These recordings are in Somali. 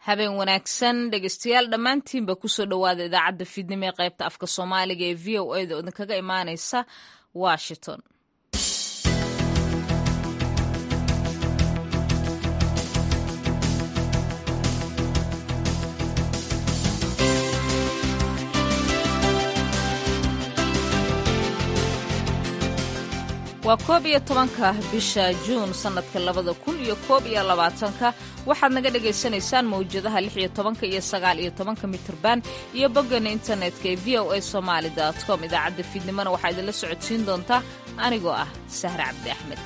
habeen wanaagsan dhegeystayaal dhammaantiinba kusoo dhowaada idaacadda fiidnimo ee qaybta afka soomaaliga ee v o a da idinkaga imaaneysa washington waa koob iyo tobanka bisha juun sannadka labada kun iyo koob iyo labaatanka waxaad naga dhagaysanaysaan mawjadaha lix iyo tobanka iyo sagaal iyo tobanka mitirban iyo boggana internetka ee v o a somaali com idaacadda fiidnimona waxaa idinla socodsiin doontaa anigoo ah sahre cabdi axmed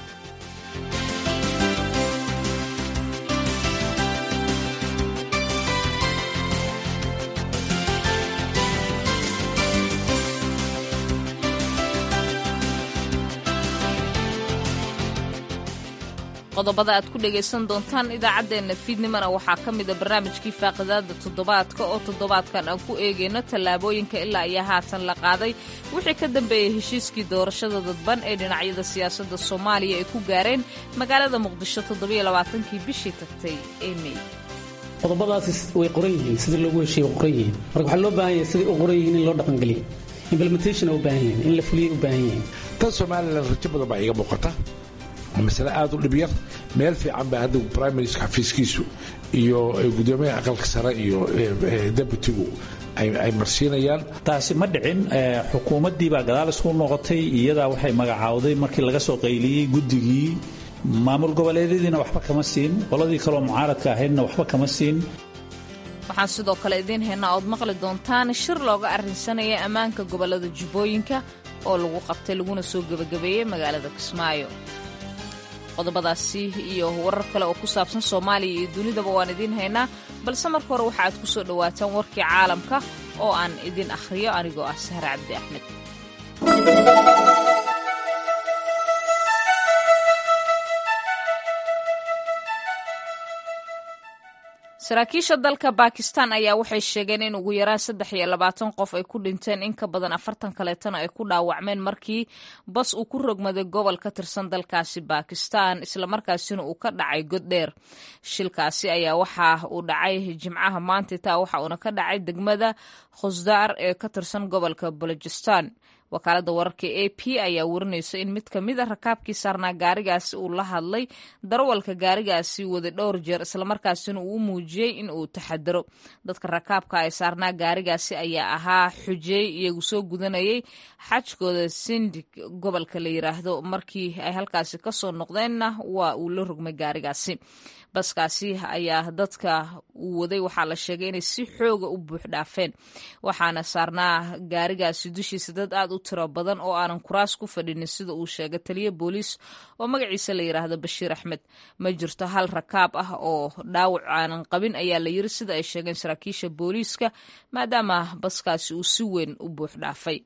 qodobada aad ku dhegaysan doontaan idaacaddeenna fiidnimona waxaa ka mida barnaamijkii faaqidaada toddobaadka oo toddobaadkan aan ku eegayno tallaabooyinka ilaa iyo haatan la qaaday wixii ka dambeeyey heshiiskii doorashada dadban ee dhinacyada siyaasadda soomaaliya ay ku gaareen magaalada muqdisho toddobaaaankii bishii tagtay ee mey qodobadaasi way qoran yihiin sidii loogu heshiiye way qoran yihiin marka waxaa loo baahan yahay sidai u qoran yihiin in loo dhaqangeliyo implementation u baahan yihiin in la fuliyay u baahan yihiin tan somalilan rajo badan baa iiga muuqata masale aad u dhib yar meel fiican baa hadda prime minister xafiiskiisu iyo gudoomiyaha aqalka sare iyo deputigu ay marsiinayaan taasi ma dhicin xukuumaddii baa gadaal isku noqotay iyadaa waxay magacaawday markii laga soo qayliyey guddigii maamul goboleedyadiina waxba kama siin qoladii kaloo mucaaradka ahaydna waxba kama siin waxaan sidoo kale idiin haynaa ood maqli doontaan shir looga arrinsanaya ammaanka gobollada jubbooyinka oo lagu qabtay laguna soo gebagabeeyey magaalada kismaayo qodobadaasi iyo warar kale oo ku saabsan soomaaliya iyo dunidaba waan idiin haynaa balse marka hore waxa aad ku soo dhowaataan warkii caalamka oo aan idin akhriyo anigoo ah sahre cabdi axmed saraakiisha dalka bakistan ayaa waxay sheegeen in ugu yaraan saddex iyo labaatan qof ay ku dhinteen in ka badan afartan kaleetana ay ku dhaawacmeen markii bas uu ku rogmaday gobol ka tirsan dalkaasi bakistan islamarkaasina uu ka dhacay god dheer shilkaasi ayaa waxa uu dhacay jimcaha maantita waxa uuna ka dhacay degmada khusdaar ee ka tirsan gobolka balojistan wakaaladda wararka a p ayaa warinaysa in mid ka mid a rakaabkii saarnaa gaarigaasi uu la hadlay darawalka gaarigaasi waday dhowr jeer islamarkaasina uu u muujiyey in uu taxadaro dadka rakaabka ay saarnaa gaarigaasi ayaa ahaa xujeey iyagu soo gudanayay xajkooda sindig gobolka la yiraahdo markii ay halkaasi kasoo noqdeenna waa uu la rogmay gaarigaasi baskaasi ayaa dadka uu waday waxaa la sheegay inay si xooga u buux dhaafeen waxaana saarnaa gaarigaasi dushiisa dad aad u tiro badan oo aanan kuraas ku fadhinin sida uu sheegay taliya booliis oo magaciisa la yidhaahdo bashiir axmed ma jirto hal rakaab ah oo dhaawac aanan qabin ayaa la yiri sida ay sheegeen saraakiisha booliiska maadaama baskaasi uu si weyn u buux dhaafay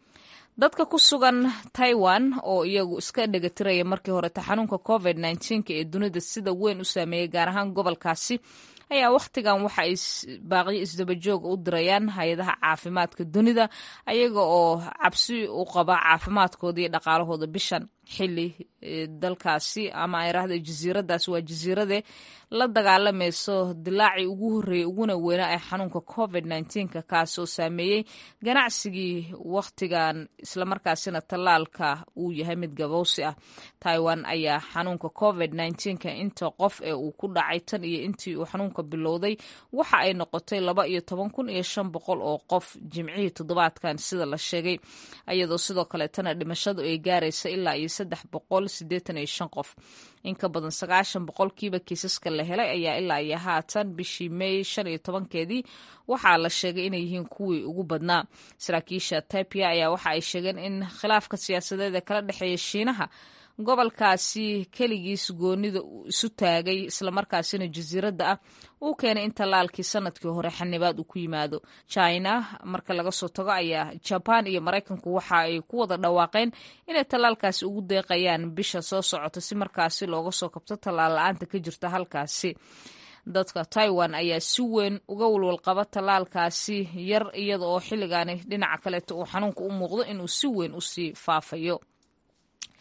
dadka ku sugan taiwan oo iyagu iska dhegatiraya markii horeta xanuunka covid nneteen-ka ee dunida sida weyn u saameeyey gaar ahaan gobolkaasi ayaa wakhtigan waxa ay baaqyo isdabajooga u dirayaan hay-adaha caafimaadka dunida ayaga oo cabsi u qaba caafimaadkooda iyo dhaqaalahooda bishan xili dalkaasi ama ayraahda jasiiradaas waa jasiirade la dagaalamayso dilaacii ugu horreeyey uguna weynaa ee xanuunka covid nneteen-ka kaasoo saameeyey ganacsigii wakhtigan islamarkaasina tallaalka uu yahay mid gabowsi ah taiwan ayaa xanuunka covid nneteen-ka inta qof ee uu ku dhacay tan iyo intii uu xanuunka bilowday waxa ay noqotay laba iyo toban kun iyo shan boqol oo qof jimcihii toddobaadkan sida la sheegay iyadoo sidoo kaleetana dhimashadu ay gaaraysa ilaa iyo saddex boqol siddeetan iyo shan qof in ka badan sagaashan boqolkiiba kiisaska la helay ayaa ilaa iyo haatan bishii mey shan iyo tobankeedii waxaa la sheegay inay yihiin kuwii ugu badnaa saraakiisha taipia ayaa waxa ay sheegeen in khilaafka siyaasadeed ee kala dhexeeya shiinaha gobolkaasi keligiis goonida isu taagay islamarkaasina jasiiradda ah uu keenay in tallaalkii sanadkii hore xanibaad uu ku yimaado china marka laga soo tago ayaa jaban iyo maraykanku waxa ay ku wada dhawaaqeen inay tallaalkaasi ugu deeqayaan bisha soo socota si markaasi looga soo kabto tallaal la-aanta ka jirta halkaasi dadka taiwan ayaa si weyn uga walwalqaba tallaalkaasi yar iyada oo xilligaani dhinaca kaleeto uu xanuunka u muuqdo inuu si weyn usii faafayo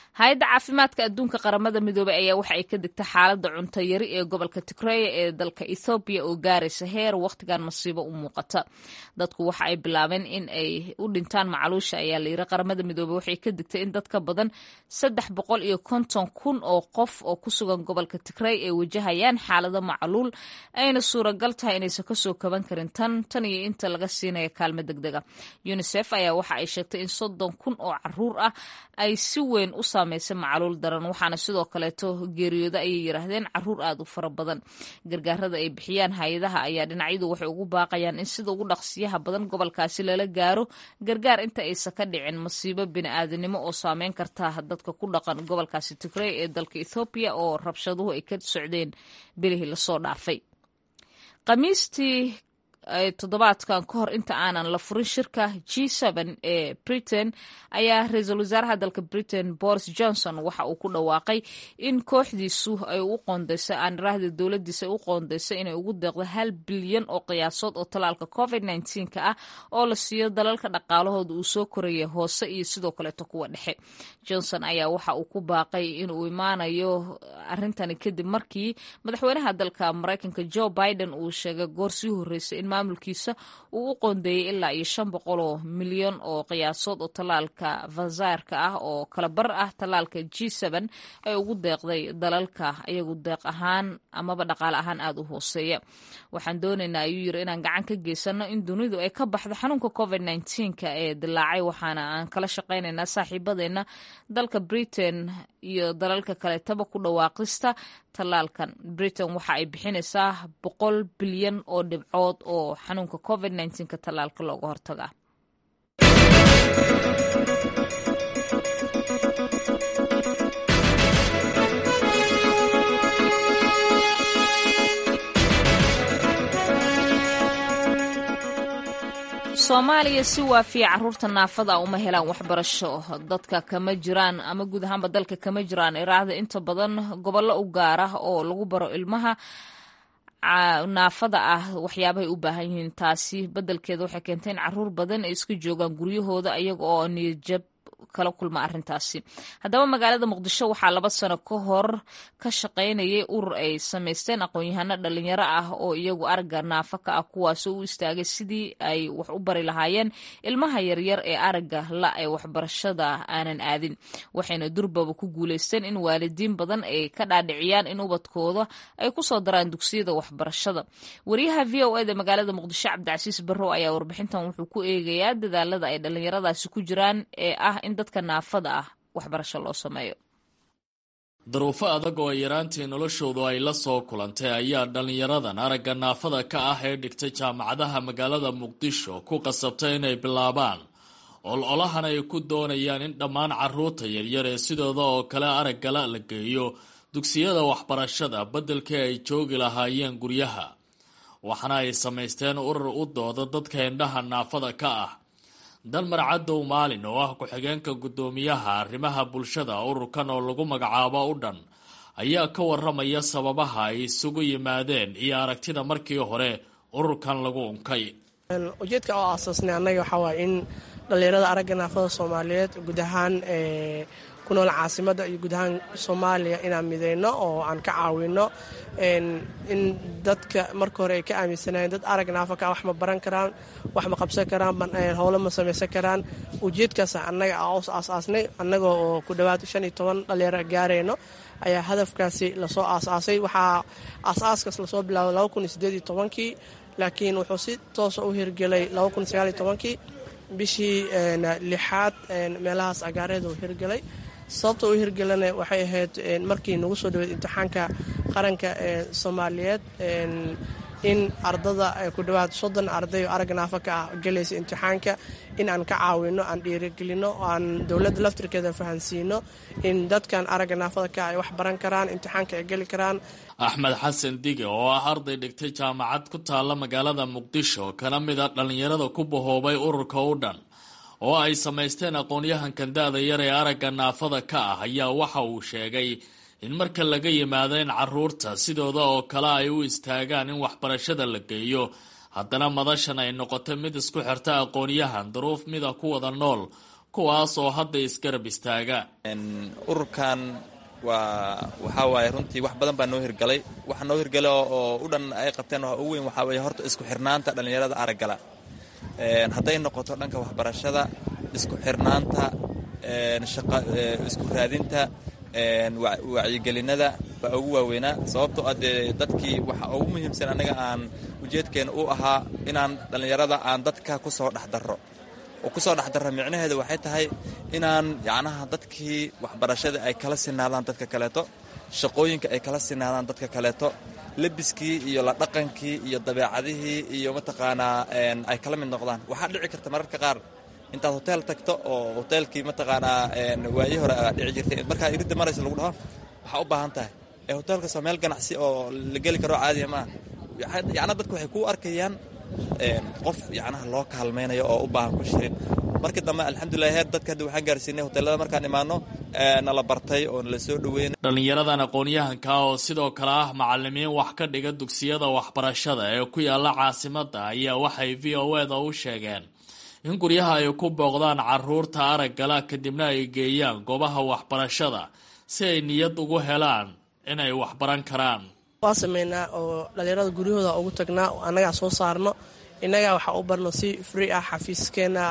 hay-adda caafimaadka adduunka qaramada midoobey ayaa waxa ay ka digta xaaladda cunto yari ee gobolka tigreya ee dalka ethoobiya oo gaaraysa heer wakhtigan masiibo u muuqata dadku waxa ay bilaabeen in ay u dhintaan macluusha ayaa layiri qaramada midoobey waxay ka digtay in dad ka badan saddex boqol iyo konton kun oo qof oo ku sugan gobolka tigrey ay wajahayaan xaalado macluul ayna suuragal tahay inaysan kasoo kaban karin tan tan iyo inta laga siinaya kaalmo degdega unisef ayaa waxa ay sheegtay in soddon kun oo caruur ah ay si weyn u saameysay macluul daran waxaana sidoo kaleeto geeriyooda ayay yiraahdeen caruur aad u fara badan gargaarada ay bixiyaan hay-adaha ayaa dhinacyadu waxay ugu baaqayaan in sida ugu dhaqsiyaha badan gobolkaasi lala gaaro gargaar inta aysan ka dhicin masiibo bini-aadanimo oo saameyn karta dadka ku dhaqan gobolkaasi tigrey ee dalka ethoobiya oo rabshaduhu ay ka socdeen bilihii lasoo dhaafay khamiistii toddobaadkan ka hor inta aanan la furin shirka g ee britain ayaa ra-iisul wasaaraha dalka britain boris johnson waxa uu ku dhawaaqay in kooxdiisu ay u qoondeysay aaniraahda dowladiisa ay u qoondeysay inay ugu deeqdo hal bilyan oo qiyaasood oo talaalka covid ka ah oo la siiyo dalalka dhaqaalahooda uu soo koraya hoose iyo sidoo kaleeto kuwa dhexe johnson ayaa waxa uu ku baaqay inuu imaanayo arintani kadib markii madaxweynaha dalka maraykanka joe biden uu sheegay goor sii horreysay in maamulkiisa uu u qoondeeyey ilaa iyo shan boqol oo milyan oo qiyaasood oo tallaalka vazaarka ah oo kala bar ah tallaalka g ay ugu deeqday dalalka iyagu deeq ahaan amaba dhaqaale ahaan aada u hooseeya waxaan doonaynaa ayuu yiri inaan gacan ka geysano in dunidu ay ka baxdo xanuunka covid ka ee dilaacay waxaana aan kala shaqaynaynaa saaxiibadeena dalka britain iyo dalalka kaleetaba ku dhawaaqista tallaalkan britain waxa ay bixinaysaa boqol bilyan oo dhibcood oo xanuunka covid ka tallaalka looga hortaga soomaaliya si waafiya caruurta naafada uma helaan waxbarasho dadka kama jiraan ama guud ahaanba dalka kama jiraan iraahda inta badan gobollo u gaar ah oo lagu baro ilmaha naafada ah waxyaabahay u baahan yihiin taasi beddelkeeda waxay keentay in caruur badan ay iska joogaan guryahooda iyaga oo niyadjab kala kulma arrintaasi haddaba magaalada muqdisho waxaa laba sano ka hor ka shaqaynayay urur ay samaysteen aqoon-yahano dhalinyaro ah oo iyagu aragga naafa ka ah kuwaasoo u istaagay sidii ay wax u bari lahaayeen ilmaha yaryar ee aragga la ee waxbarashada aanan aadin waxayna durbaba ku guuleysteen in waalidiin badan ay ka dhaadhiciyaan in ubadkooda ay kusoo daraan dugsiyada waxbarashada wariyaha v o eda magaalada muqdisho cabdicasiis barrow ayaa warbixintan wuxuu ku eegayaa dadaalada ay dhalinyaradaasi ku jiraan ee ah in dadka naafada ah waxbarasho loo sameeyo daruufo adag oo yaraantii noloshoodu ay la soo kulantay ayaa dhallinyaradan aragga naafada ka ah ee dhigtay jaamacadaha magaalada muqdisho ku qasabtay inay bilaabaan ol-olahan ay ku doonayaan in dhammaan carruurta yaryar ee sidooda oo kale araggala la geeyo dugsiyada waxbarashada beddelkii ay joogi lahaayeen guryaha waxaana ay samaysteen urur u dooda dadka indhaha naafada ka ah dalmar cadow maalin oo ah ku-xigeenka guddoomiyaha arrimaha bulshada ururkan oo lagu magacaabo u dhan ayaa ka waramaya sababaha ay isugu yimaadeen iyo aragtida markii hore ururkan lagu unkay ujeedka oo aasaasnay annaga waxaa waaya in dhallinyarada aragga naafada soomaaliyeed guud ahaan ku nool caasimada iyo guud ahaan soomaaliya inaan mideyno oo aan ka caawino in dadka marka hore ay ka aaminsanayeen dad arag naafa ka wax ma baran karaan wax ma qabsan karaan howlo ma samaysan karaan ujeedkaas annaga os aasaasnay annaga oo ku dhowaad shan iyo toban dhalinyaro gaarayno ayaa hadafkaasi lasoo aasaasay waxaa aasaaskaas lasoo bilaabay laba kun iyo sideed iyo tobankii laakiin wuxuu si toosa u hirgelay laba kun iyo sagaal iyo tobankii bishii lixaad meelahaas agaareed uu hirgelay sababta u hirgelana waxay ahayd markii nagu soo dhaweed imtixaanka qaranka ee soomaaliyeed in ardada ku dhowaad soddon arday oo arag naafa ka ah gelaysa imtixaanka in aan ka caawino aan dhiirigelino aan dowladda laftirkeeda fahansiino in dadkan aragga naafada ka ay wax baran karaan imtixaanka ay geli karaan axmed xasan dige oo ah arday dhigtay jaamacad ku taalla magaalada muqdisho kana mid a dhallinyarada ku bahoobay ururka u dhan oo ay samaysteen aqoon-yahankan da-da yar ee aragga naafada ka ah ayaa waxa uu sheegay in marka laga yimaado in caruurta sidooda oo kale ay u istaagaan in waxbarashada la geeyo haddana madashan ay noqotay mid isku xirta aqoon-yahan duruuf mida ku wada nool kuwaas oo hadda isgarab istaaga ururkan waa waxaa waaye runtii wax badan baa noo hirgalay waxa noo hirgalay oo u dhan ay qabteen waa ugu weyn waxaa weeye horta isku xirnaanta dhallinyarada araggala hadday noqoto dhanka waxbarashada isku xirnaanta isku raadinta wacyigelinada baa ugu waaweynaa sababtoo ah dee dadkii waxa ugu muhiimsan anaga aan ujeedkeena u ahaa inaan dhallinyarada aan dadka ku soo dhex darro oo kusoo dhex darra micnaheeda waxay tahay inaan yacnaha dadkii waxbarashada ay kala sinaadaan dadka kaleeto shaqooyinka ay kala sinaadaan dadka kaleeto lebiskii iyo la dhaqankii iyo dabeecadihii iyo mataqaanaa ay kala mid noqdaan waxaa dhici karta mararka qaar intaad hoteel tagto oo hoteelkii mataqaanaa waayi hore aa dhici jirtay markaa iridda maraysa lagu dhaho waxaa u baahan tahay ee hoteelkaas waa meel ganacsi oo la geli karo caadiya maaha yacnaa dadku waxay kuu arkayaan qof yacnaha loo kaalmaynayo oo u baahan ku shirin markii dambe alxamdulilah heer dadka hadda waxaan gaarsiinay hoteelada markaan imaano nala bartay oo nala soo dhoweynay dhallinyaradan aqoon-yahanka oo sidoo kale ah macalimiin wax ka dhiga dugsiyada waxbarashada ee ku yaala caasimadda ayaa waxay v o eda u sheegeen in guryaha ay ku booqdaan caruurta araggala kadibna ay geeyaan goobaha waxbarashada si ay niyad ugu helaan inay waxbaran karaan waa sameynaa oo dhallinyarada guryahooda ugu tagnaa annagaa soo saarno innagaa waxaa u barno si free ah xafiiskeena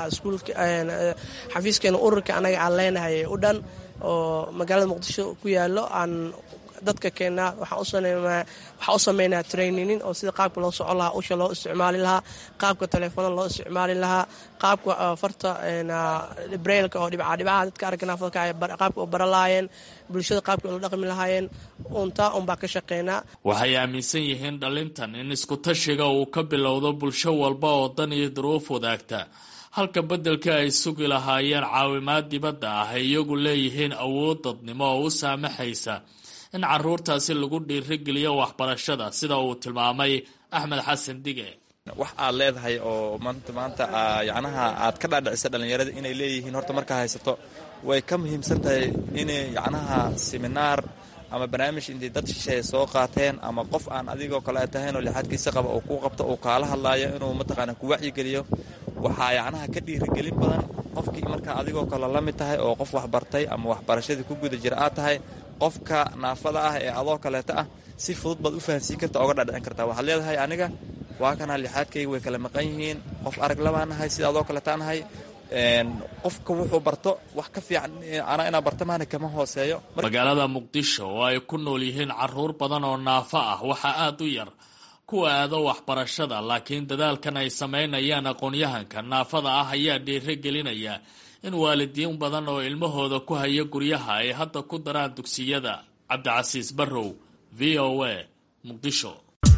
xafiiskeena ururka annaga aan leenahay u dhan oo magaalada muqdisho ku yaalo aan dadka keennaa waxaan u sameynaa traininin oo sida qaabka loo soco lahaa usha loo isticmaali lahaa qaabka telefoona loo isticmaali lahaa qaabka farta brailka oo dhibcadhibaha dadka araganaafadka qaabka u bara lahaayeen bulshada qaabka ula dhaqmi lahaayeen untaa unbaa ka shaqeynaa waxay aaminsan yihiin dhalintan in isku-tashiga uu ka bilowdo bulsho walba oo dan iyo duruuf wadaagta halka beddelka ay sugi lahaayeen caawimaad dibadda ah ay iyagu leeyihiin awood dadnimo oo u saamaxaysa in caruurtaasi lagu dhiirigeliyo waxbarashada sida uu tilmaamay axmed xasan dige wax aad leedahay oo maanta maanta yacnaha aad ka dhaadhicisa dhallinyarada inay leeyihiin horta markaa haysato way ka muhiimsan tahay inay yacnaha seminaar ama barnaamij intay dad shisheeye soo qaateen ama qof aan adigoo kale tahayn oo lixaadkiisa qaba oo kuu qabto uu kaala hadlaayo inuu mataqaana ku wacyigeliyo waxaa yacnaha ka dhiirigelin badan qofkii markaa adigoo kale la mid tahay oo qof waxbartay ama waxbarashadii ku guda jira aad tahay qofka naafada ah ee adoo kaleeto ah si fudud baad u fahansiin karta oga dhadhicin kartaa waxaad leedahay aniga waa kana lixaadkayga way kala maqan yihiin qof arag labaan nahay sida adoo kaleeta nahay qofka wuxuu barto wax ka fiican anaa inaa barta maana kama hooseeyo magaalada muqdisho oo ay ku nool yihiin caruur badan oo naafo ah waxaa aada u yar kuwa aado waxbarashada laakiin dadaalkan ay samaynayaan aqoon-yahanka naafada ah ayaa dhiiro gelinaya in waalidiin badan oo ilmahooda ku haya guryaha ay hadda ku daraan dugsiyada cabdicasiis barrow v o a muqdisho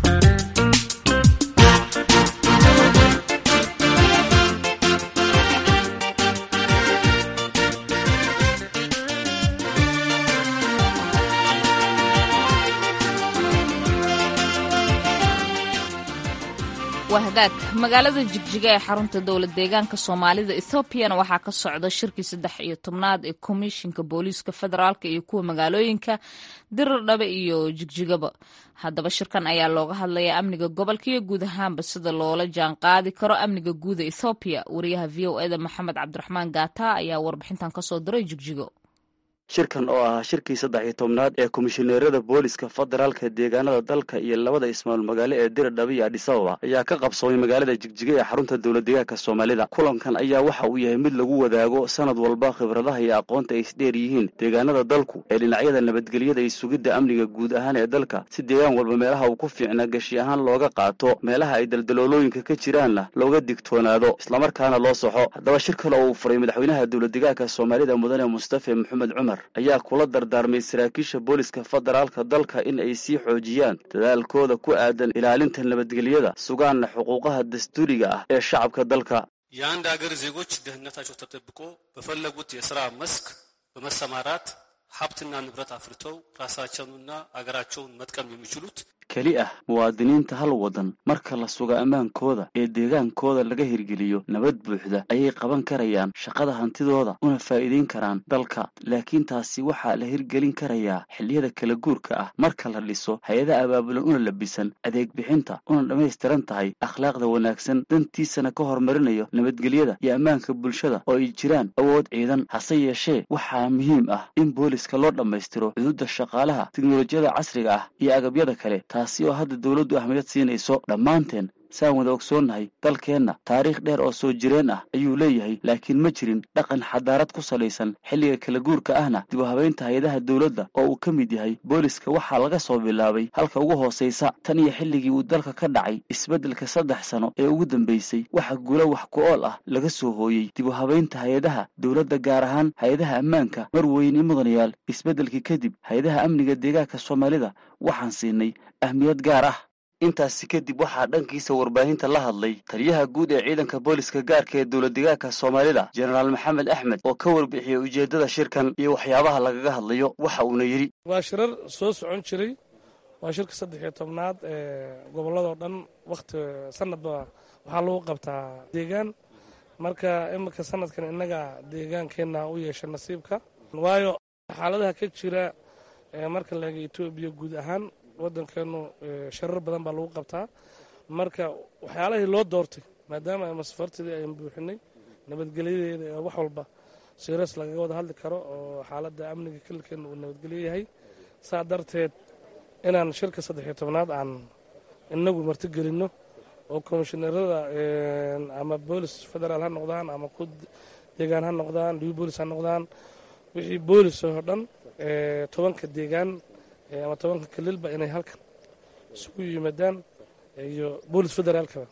waa hagaag magaalada jigjiga ee xarunta dowlad deegaanka soomaalida ethoobiyan waxaa ka socda shirkii saddex iyo tobnaad ee komishinka booliiska federaalk iyo kuwa magaalooyinka dirirdhabe iyo jigjigaba haddaba shirkan ayaa looga hadlayaa amniga gobolka iyo guud ahaanba sida loola jaan qaadi karo amniga guuda ethoobiya wariyaha v o eda maxamed cabdiraxmaan gaata ayaa warbixintan kasoo diray jigjigo shirkan oo ahaa shirkii saddex iyo tobnaad ee komishineerada booliska federaalka deegaanada dalka iyo labada ismaal magaalo ee diradhaba iyo adhisababa ayaa ka qabsoomay magaalada jigjiga ee xarunta dowlad deegaanka soomaalida kulankan ayaa waxa uu yahay mid lagu wadaago sanad walba khibradaha iyo aqoonta ay isdheer yihiin deegaanada dalku ee dhinacyada nabadgelyada iyo sugidda amniga guud ahaan ee dalka si deegaan walba meelaha uu ku fiicnaa geshi ahaan looga qaato meelaha ay daldaloolooyinka ka jiraanna looga digtoonaado islamarkaana loo soxo haddaba shir kale oo uu furay madaxweynaha dowlad deegaanka soomaalida mudane mustafe maxamed cumar ayaa kula dardaarmay saraakiisha booliska federaalka dalka in ay sii xoojiyaan dadaalkooda ku aadan ilaalinta nabadgelyada sugaanna xuquuqaha dastuuriga ah ee shacabka dalka የአንድ ሀገር ዜጎች ደህንነታቸው ተጠብቆ በፈለጉት የስራ መስክ በመሰማራት ሀብትና ንብረት አፍርተው ራሳቸውንና አገራቸውን መጥቀም የሚችሉት keli ah muwaadiniinta hal waddan marka la sugo ammaankooda ee deegaankooda laga hirgeliyo nabad buuxda ayay qaban karayaan shaqada hantidooda una faa'iidayn karaan dalka laakiin taasi waxaa la hirgelin karayaa xilliyada kala guurka ah marka la dhiso hay-ada abaabulan una labisan adeeg bixinta una dhammaystiran tahay akhlaaqda wanaagsan dantiisana ka horumarinayo nabadgelyada iyo ammaanka bulshada oo ay jiraan awood ciidan hase yeeshee waxaa muhiim ah in booliska loo dhammaystiro cuduudda shaqaalaha teknolojiyada casriga ah iyo agabyada kale taasi oo hadda dowladdu ahmiyad siinayso dhammaanteen saan wada ogsoonnahay dalkeenna taariikh dheer oo soo jireen ah ayuu leeyahay laakiin ma jirin dhaqan xadaarad ku salaysan xilliga kala guurka ahna dib u habaynta hay-adaha dowladda oo uu ka mid yahay booliska waxaa laga soo bilaabay halka ugu hoosaysa tan iyo xilligii uu dalka ka dhacay isbeddelka saddex sano ee ugu dambaysay waxa guulo wax ku-ool ah laga soo hooyey dib u habaynta hay-adaha dowladda gaar ahaan hay-adaha ammaanka mar weyne mudanayaal isbeddelkii kadib hay-adaha amniga deegaanka soomaalida waxaan siinay ahmiyad gaar ah intaasi kadib waxaa dhankiisa warbaahinta la hadlay taliyaha guud ee ciidanka booliska gaarka ee dowladdegaanka soomaalida jenaraal maxamed axmed oo ka warbixiyey ujeeddada shirkan iyo waxyaabaha lagaga hadlayo waxa uuna yidhi waa shirar soo socon jiray waa shirka saddex iyo tobnaad ee gobolladoo dhan wakhti sanadba waxaa lagu qabtaa deegaan marka iminka sanadkan innaga deegaankeenna u yeesha nasiibka waayo xaaladaha ka jira marka laega etoobiya guud ahaan waddankeenu sharar badan baa lagu qabtaa marka waxyaalahii loo doortay maadaama masfartidii aynu buuxinay nabadgelyadeeda ee wax walba siras lagaga wada hadli karo oo xaaladda amniga kelilkeena uu nabadgelyo yahay saa darteed inaan shirka saddexiyo tobnaad aan inagu martigelinno oo komishineerada ama boolis federaal ha noqdaan ama ku deegaan ha noqdaan liu boolis ha noqdaan wixii boolis oo dhan tobanka deegaan ama tobanka kalilba inay halkan isugu yimaadaan iyo boolis federaalkaba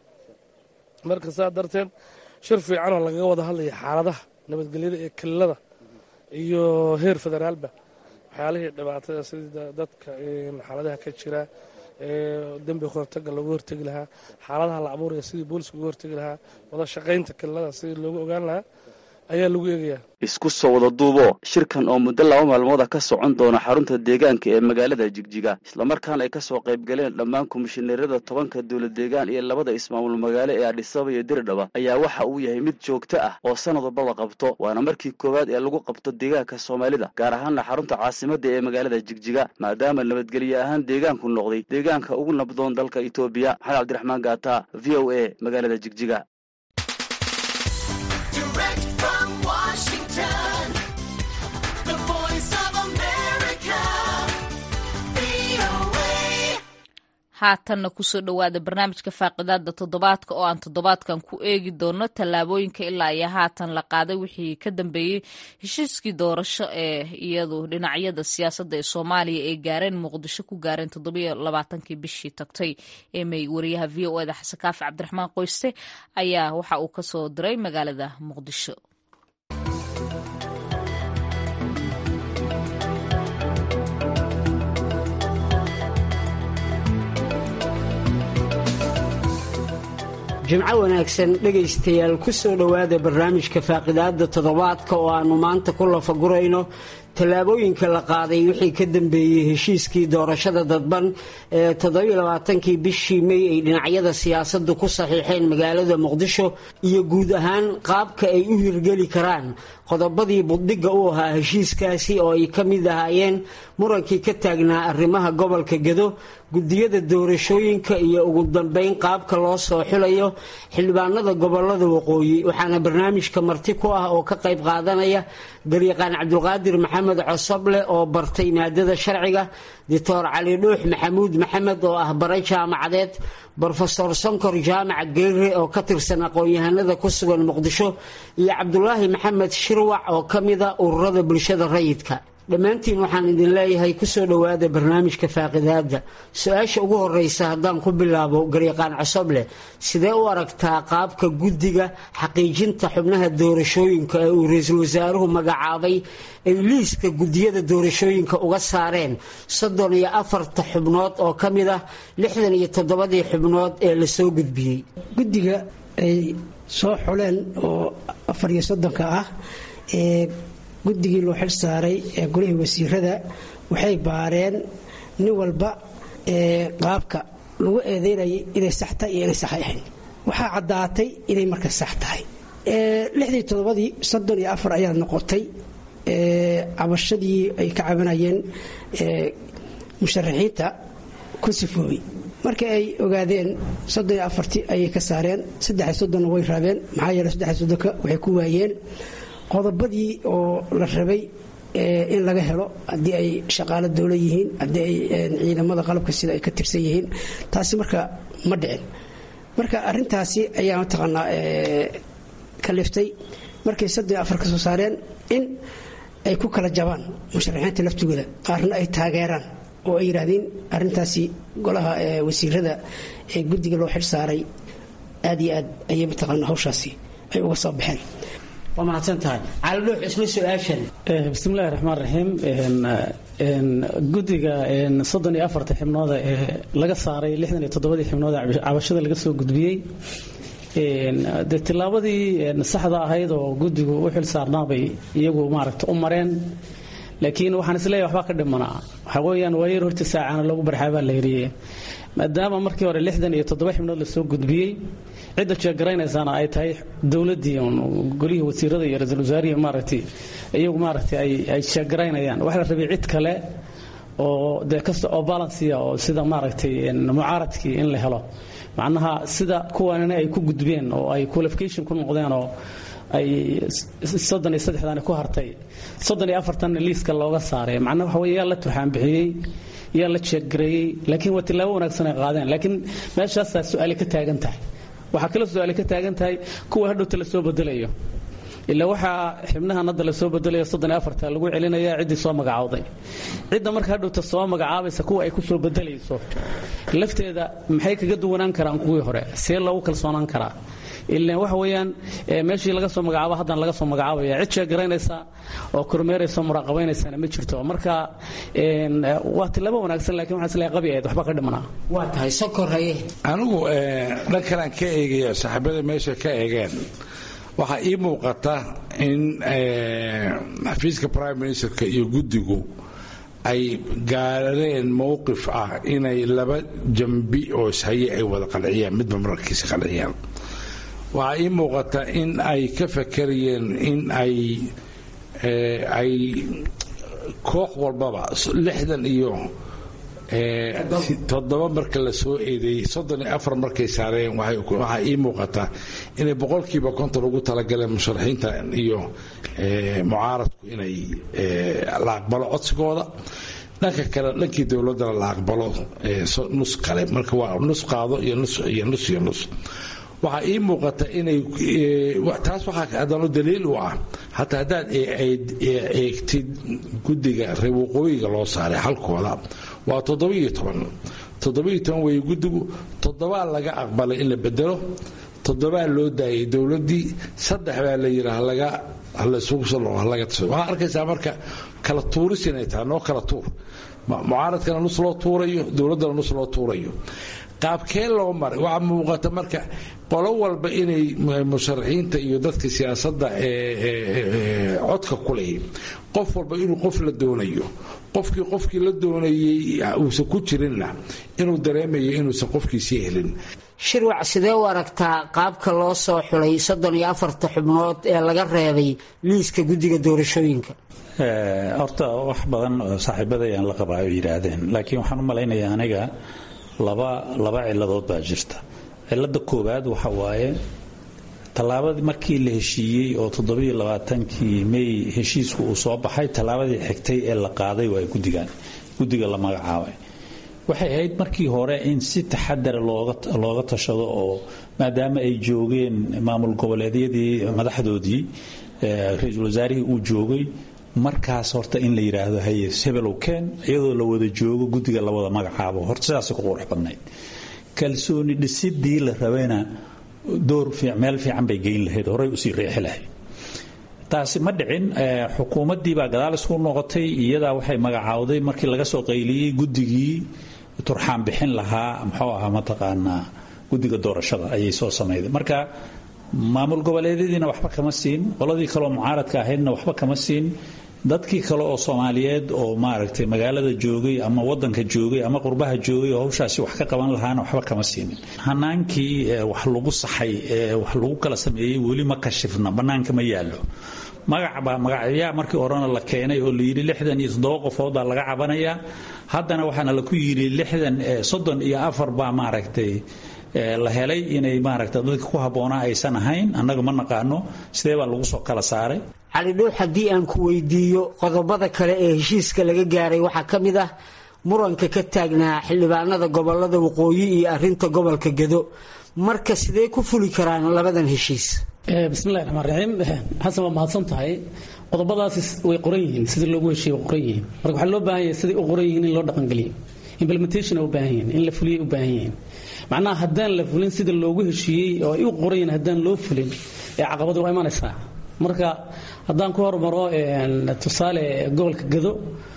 marka saa darteed shir fiicanoo lagaga wada hadlaya xaaladaha nabadgelyada ee kalilada iyo heer federaalba waxyaalihii dhibaatada sidii dadka xaaladaha ka jira dembi hortaga loogu hortegi lahaa xaaladaha la abuuraya sidii booliska uga hortegi lahaa wada shaqaynta kalilada sidii loogu ogaan lahaa ayaa lagu eegayaa isku soo wada duubo shirkan oo muddo laba maalmooda ka socon doona xarunta deegaanka ee magaalada jigjiga islamarkaana ay ka soo qayb galeen dhammaan komishineerada tobanka dowlad deegaan iyo labada ismaamul magaalo ee adhisaba iyo diridhaba ayaa waxa uu yahay mid joogto ah oo sanad walbaba qabto waana markii koowaad ee lagu qabto deegaanka soomaalida gaar ahaanna xarunta caasimadda ee magaalada jigjiga maadaama nabadgelye ahaan deegaanku noqday deegaanka ugu nabdoon dalka etoobiya maxamed cabdiraxmaan gaata v o a magaalada jigjiga haatanna kusoo dhowaada barnaamijka faaqidaada toddobaadka oo aan toddobaadkan ku eegi doono tallaabooyinka ilaa iyo haatan la qaaday wixii ka dambeeyey heshiiskii doorasho ee iyadu dhinacyada siyaasadda ee soomaaliya ay gaareen muqdisho ku gaareen toddobiyo labaatankii bishii tagtay ee may wariyaha v o eda xasan kaafi cabdiraxmaan qoyste ayaa waxa uu kasoo diray magaalada muqdisho jimco wanaagsan dhegaystayaal ku soo dhowaada barnaamijka faaqidaada toddobaadka oo aannu maanta ku lafagurayno tallaabooyinka la qaaday wixii ka dambeeyey heshiiskii doorashada dadban ee toddobailabaatankii bishii mey ay dhinacyada siyaasaddu ku saxiixeen magaalada muqdisho iyo guud ahaan qaabka ay u hirgeli karaan qodobadii buddhigga u ahaa heshiiskaasi oo ay ka mid ahaayeen murankii ka taagnaa arrimaha gobolka gedo gudiyada doorashooyinka iyo ugu dambeyn qaabka loo soo xulayo xildhibaanada gobolada waqooyi waxaana barnaamijka marti ku ah oo ka qayb qaadanaya garyaqaan cabdulqaadir maxamed cosoble oo bartay maadada sharciga doctor cali dhuux maxamuud maxamed oo ah bare jaamacadeed brofesor sonkor jaamac geere oo ka tirsan aqoon-yahanada ku sugan muqdisho iyo cabdulaahi maxamed shirwac oo ka mida ururada bulshada rayidka dhammaantiin waxaan idin leeyahay kusoo dhowaada barnaamijka faaqidaada su-aasha ugu horeysa haddaan ku bilaabo garyaqaan cosoble sidee u aragtaa qaabka guddiga xaqiijinta xubnaha doorashooyinka ee uu ra-iisul wasaaruhu magacaabay ay liiska gudiyada doorashooyinka uga saareen soddon iyo afarta xubnood oo ka mid ah lixdan iyo toddobadii xubnood ee lasoo gudbiyey guddiga ay soo xuleen oo afar iyo soddonka ah ee guddigii loo xil saaray ee golihii wasiirada waxay baareen nin walba qaabka lagu eedeynayay inay sax tahay iyo inay sax ahayn waxaa caddaatay inay marka sax tahay lixdii toddobadii soddon iyo afar ayaad noqotay cabashadii ay ka cabanayeen musharaxiinta ku sifoobay markii ay ogaadeen soddon iyo afartii ayay ka saareen saddex soddonna way raabeen maxaa yeele saddex soddonka waxay ku waayeen qodobadii oo la rabay in laga helo haddii ay shaqaalo dowla yihiin haddii ay ciidamada qalabka sida ay ka tirsan yihiin taasi marka ma dhicin marka arintaasi ayaa mataqaanaa kaliftay markay soddon iyo afar ka soo saareen in ay ku kala jabaan musharaxiinta laftigooda qaarna ay taageeraan oo ay yidhaahdeen arintaasi golaha wasiirada ee guddiga loo xil saaray aad iyo aad ayay mataqaana hawshaasi ay uga soo baxeen waa mahadsan tahay caalidhuux isla su-aashan bismillahi raxmaan raxiim guddiga soddon iyo afarta xibnooda ee laga saaray lixdan iyo toddobadii xibnooda cabashada laga soo gudbiyey dee tillaabadii saxda ahayd oo guddigu u xil saarnaabay iyagu maaragta u mareen laakiin waxaan isleeyahay waxbaa ka dhimanaa waxaa weeyaan waayar horta saacana lagu barxaabaa la yidhi maadaama markii hore lixdan iyo toddoba xibnood lasoo gudbiyey cidda jeegaraynaysaana ay tahay dowladdii golihii wasiirada iyo ra-iisul wasaarihii maaragtay iyagu maaragtay ay jeegaraynayaan waxaa la rabay cid kale oo dee kasta oo balansiya oo sida maaragtay mucaaradkii in la helo macnaha sida kuwanina ay ku gudbeen oo ay qualification ku noqdeen oo ay soddon iyo saddexdan ku hartay soddon iyo afartanna liiska looga saaray macnaha waxa weye yaa la turxaan bixiyey yaa la jeeggareeyey laakiin waa tillaabo wanaagsan ay qaadeen laakiin meeshaasaa su-aali ka taagan tahay waxaa kale su-aali ka taagan tahay kuwa hadhowta la soo bedelayo ilaa waxaa xibnahan hadda lasoo bedelayo soddon iyo afarta lagu celinaya ciddii soo magacaawday cidda marka hadhowta soo magacaabaysa kuwa ay ku soo bedelayso lafteeda maxay kaga duwanaan karaan kuwii hore see loogu kalsoonaan karaa ilan waxa weeyaan meeshii laga soo magacaabo haddana laga soo magacaabaya cid sheegaraynaysa oo kormeeraysa muraaqabaynaysana ma jirto marka waa tilaabo wanaagsan lakin waxaan isleeyahay qabi ahayd waxba ka dhimanaa waa tahay sokoraye anigu dhan kalaan ka eegaya saaxiibada meesha ka eegeen waxaa ii muuqata in xafiiska prime ministerka iyo guddigu ay gaareen mowqif ah inay laba jambi oo ishaye ay wada qanciyaan midba mararkiisa qanciyaan waxaa ii muuqata in ay ka fakarayeen in ay ay koox walbaba lixdan iyo toddoba marka la soo eedeeyey soddon iyo afar markay saareen waxaa ii muuqata inay boqolkiiba konton ugu talagaleen musharaxiinta iyo mucaaradku inay la aqbalo codsigooda dhanka kale dhankii dowladdana la aqbalo nus kale marka waa nus qaado iyo nus iyo nus iyo nus waxaa ii muuqata inay taas waxaa haddana daliil u ah hataa haddaad eegtid guddiga reer waqooyiga loo saaray halkooda waa toddobiiyo toban toddobiiyo toban weeye guddigu toddobaa laga aqbalay in la bedelo toddobaa loo daayay dowladdii saddex baa la yidhi halaga halasugu soo halaga taso waxaa arkaysaa marka kala tuuris inay tahay noo kala tuur mucaaradkana nus loo tuurayo dowladdana nus loo tuurayo qaabkee loo maray waxaa muuqata marka qolo walba inay musharaxiinta iyo dadka siyaasadda codka ku leeyihin qof walba inuu qof la doonayo qofkii qofkii la doonayey uusan ku jirinna inuu dareemayo inuusan qofkiisii helin shirwac sidee u aragtaa qaabka loo soo xulay soddon iyo afarta xubnood ee laga reebay liiska guddiga doorashooyinka horta wax badan oo saaxiibadayaan la qabaa ay yidhaahdeen laakiin waxaan u malaynayaa aniga laba laba ciladood baa jirta cilada koowaad waxa waaye tallaabadii markii la heshiiyey oo toddobiyo labaatankii may heshiisku uu soo baxay tallaabadii xigtay ee la qaaday waa guddigan guddiga la magacaabay waxay ahayd markii hore in si taxadara looga tashado oo maadaama ay joogeen maamul goboleedyadii madaxdoodii ra-iisul wasaarihii uu joogay markaas horta in la yidhaahdo haye hebelow keen iyadoo la wada joogo guddiga la wada magacaabo horta sidaasay ku qurux badnayd kalsooni dhisidii la rabayna door meel fiican bay geyn lahayd horey usii riixi lahayd taasi ma dhicin xukuumaddii baa gadaal isku noqotay iyadaa waxay magacaawday markii laga soo qayliyey guddigii turxaan bixin lahaa muxuu ahaa mataqaanaa guddiga doorashada ayay soo samayday marka maamul goboleedyadiina waxba kama siin qoladii kaloo mucaaradka ahaydna waxba kama siin dadkii kale oo soomaaliyeed oo maaragtay magaalada joogay ama wadanka joogay ama qurbaha joogay oo hawshaasi wax ka qaban lahaana waxba kama siinin hanaankii wax lagu saxay ee wax lagu kala sameeyey weli ma kashifna bannaanka ma yaallo magacbaa magacyaa markii horena la keenay oo layidhi lixdan iyo toddoba qofoodaa laga cabanayaa haddana waxaana laku yidhi lixdan soddon iyo afar baa maaragtay la helay inay maaragta dadka ku habboonaa aysan ahayn annaga ma naqaano sidee baa lagu soo kala saaray cali dhuux haddii aan ku weydiiyo qodobada kale ee heshiiska laga gaaray waxaa ka mid ah muranka ka taagnaa xildhibaanada gobolada waqooyi iyo arinta gobolka gedo marka sidee ku fuli karaan labadan heshiis bismillahi raxmaan raxiim xasan waa mahadsan tahay qodobadaasi way qoran yihiin sidii loogu heshiiye way qoran yihiin marka waxaa loo baahan yahay siday u qoran yihiin in loo dhaqangeliyo implementation u baahan yihiin in la fuliyay u baahan yihiin macnaha haddaan la fulin sida loogu heshiiyey oo ay u qoran yihiin haddaan loo fulin ee caqabadu waa imanaysaa marka haddaan ku hormaro tusaale gobolka gado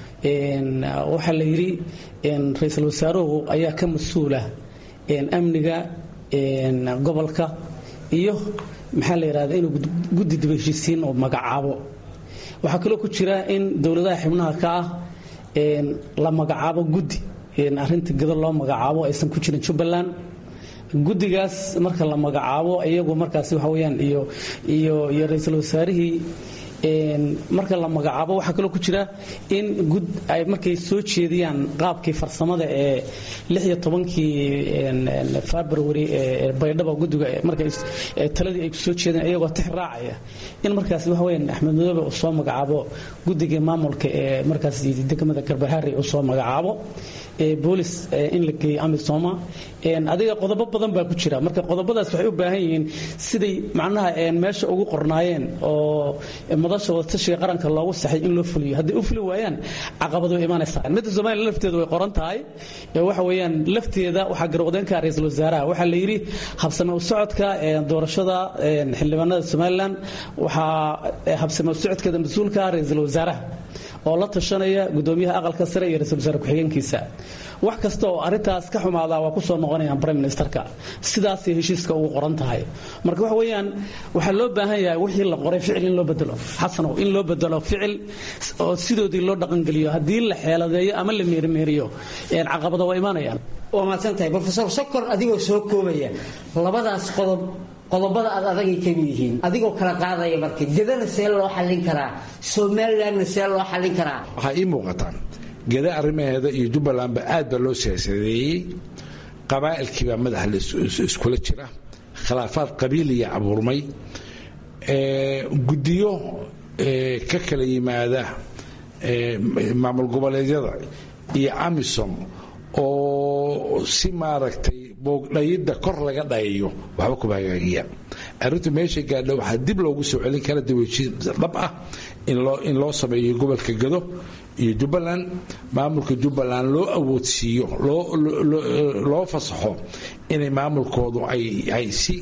waxaa la yidhi ra-iisul wasaaruhu ayaa ka mas-uula amniga gobolka iyo maxaa la yidhahda inuu guddi daba heshiisiin oo magacaabo waxaa kaloo ku jira in dowladaha xibnaha ka ah la magacaabo guddi arinta gado loo magacaabo aysan ku jirin jubbaland guddigaas marka la magacaabo iyagu markaas waxa weyaan iyo iyo iyo ra-iisul wasaarihii marka la magacaabo waxaa kaloo ku jira in gud ay markay soo jeediyaan qaabkii farsamada ee lix iyo tobankii february ee baydhaba guddiga markay taladii ay soo jeedeen iyagoo tix raacaya in markaas waxa weyaan axmed madoobe uu soo magacaabo guddiga maamulka ee markaas degmada garbahaari uu soo magacaabo boolis in la geeyo amisoma adiga qodobo badan baa ku jira marka qodobadaas waxay u baahan yihiin siday macnaha meesha ugu qornaayeen oo madasha wadatashiga qaranka loogu saxay in loo fuliyo hadday u fuli waayaan caqabado way imaanaysaa midda somalilan lafteeda way qoran tahay waxa weeyaan lafteeda waxaa garwaqdeenka ra-iisul wasaaraha waxaa la yidhi habsame u socodka doorashada xildhibaanada somalilan waxaa habsame u socodkeeda mas-uulka ra-iisul wasaaraha oo la tashanaya gudoomiyaha aqalka sare iyo ra-isul wasaare ku-xigeenkiisa wax kasta oo arintaas ka xumaadaa waa kusoo noqonayaan prime ministerka sidaasay heshiiska ugu qoran tahay marka waxa weeyaan waxaa loo baahan yahay wixii la qoray ficil in loo bedelo xasanow in loo bedelo ficil oo sidoodii loo dhaqangeliyo haddii la xeeladeeyo ama la meerimeeriyo caqabado waa imaanayaan waa mahadsan tahay brofesor sokor adigoo soo koobaya labadaas qodob qodobada aad adagay kamid yihiin adigoo kala qaadaya marka gedana see loo xallin karaa somalilandna see loo xallin karaa waxaa ii muuqataan geda arrimaheeda iyo jubbalandba aad baa loo siyaasadeeyey qabaa'ilkiibaa madaxa iskula jira khilaafaad qabiiliya abuurmay guddiyo ka kala yimaada maamul goboleedyada iyo amisom oo si maaragtay boogdhayidda kor laga dhayayo waxba kuma hagaagiyaan arrintu meesha gaadha waxaa dib loogu soo celin kara dibheshiin dhab ah in loo sameeyo gobolka gado iyo jubbaland maamulka jubbaland loo awoodsiiyo loo fasaxo inay maamulkoodu ay si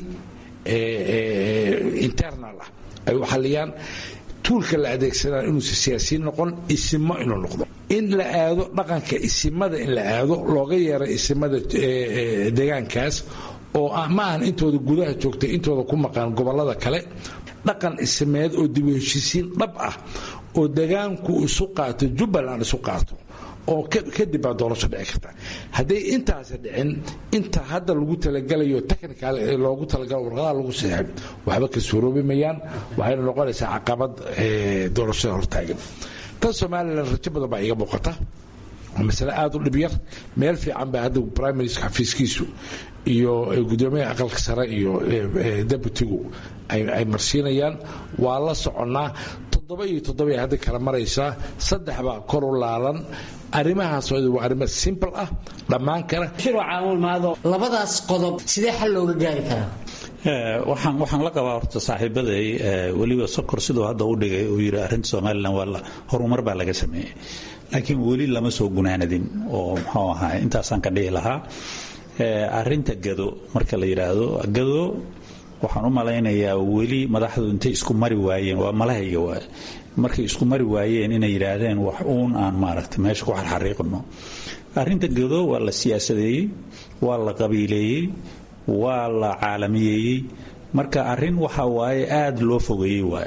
internal ah ay u xalliyaan tuulka la adeegsanaa inuusa siyaasiyiin noqon isimo inuu noqdo in la aado dhaqanka isimada in la aado looga yeero isimada deegaankaas oo ma ahan intooda gudaha joogtay intooda ku maqan gobolada kale dhaqan isimeed oo dibu heshiisiin dhab ah oo degaanku isu qaato jubbaland isu qaato oo kadib baa doorasho dhici karta hadday intaasi dhicin inta hadda lagu talagalayo technical loogu talagalo warqadaha lagu saxay waxba ka suuroobi mayaan waxayna noqonaysaa caqabad doorashada hortaagan tan somalilan rajo badan baa iga muuqata masale aada u dhibyar meel fiican baa hadda prime minister xafiiskiisu iyo gudoomiyaha aqalka sare iyo deputigu ay marsiinayaan waa la soconnaa toddoba iyo toddoba ay hadda kala maraysaa saddex baa kor u laalan arrimahaas waa arrimo simple ah dhammaan kara labadaas qodob sidee xal looga gaari karaa waxaan waxaan la qabaa horta saaxiibaday weliba sokor siduu hadda u dhigay uu yidhi arrinta somalilan waa horumar baa laga sameeyey laakiin weli lama soo gunaanadin oo muxuu ahaa intaasaan ka dhihi lahaa arrinta gado marka la yidhaahdo gado waxaan u malaynayaa weli madaxdu intay isku mari waayeen waa malahayga waay markay isku mari waayeen inay yidhaahdeen wax uun aan maaragtay meesha ku xarxariiqno arrinta gado waa la siyaasadeeyey waa la qabiileeyey waa la caalamiyeeyey marka arrin waxa waaye aada loo fogeeyey waay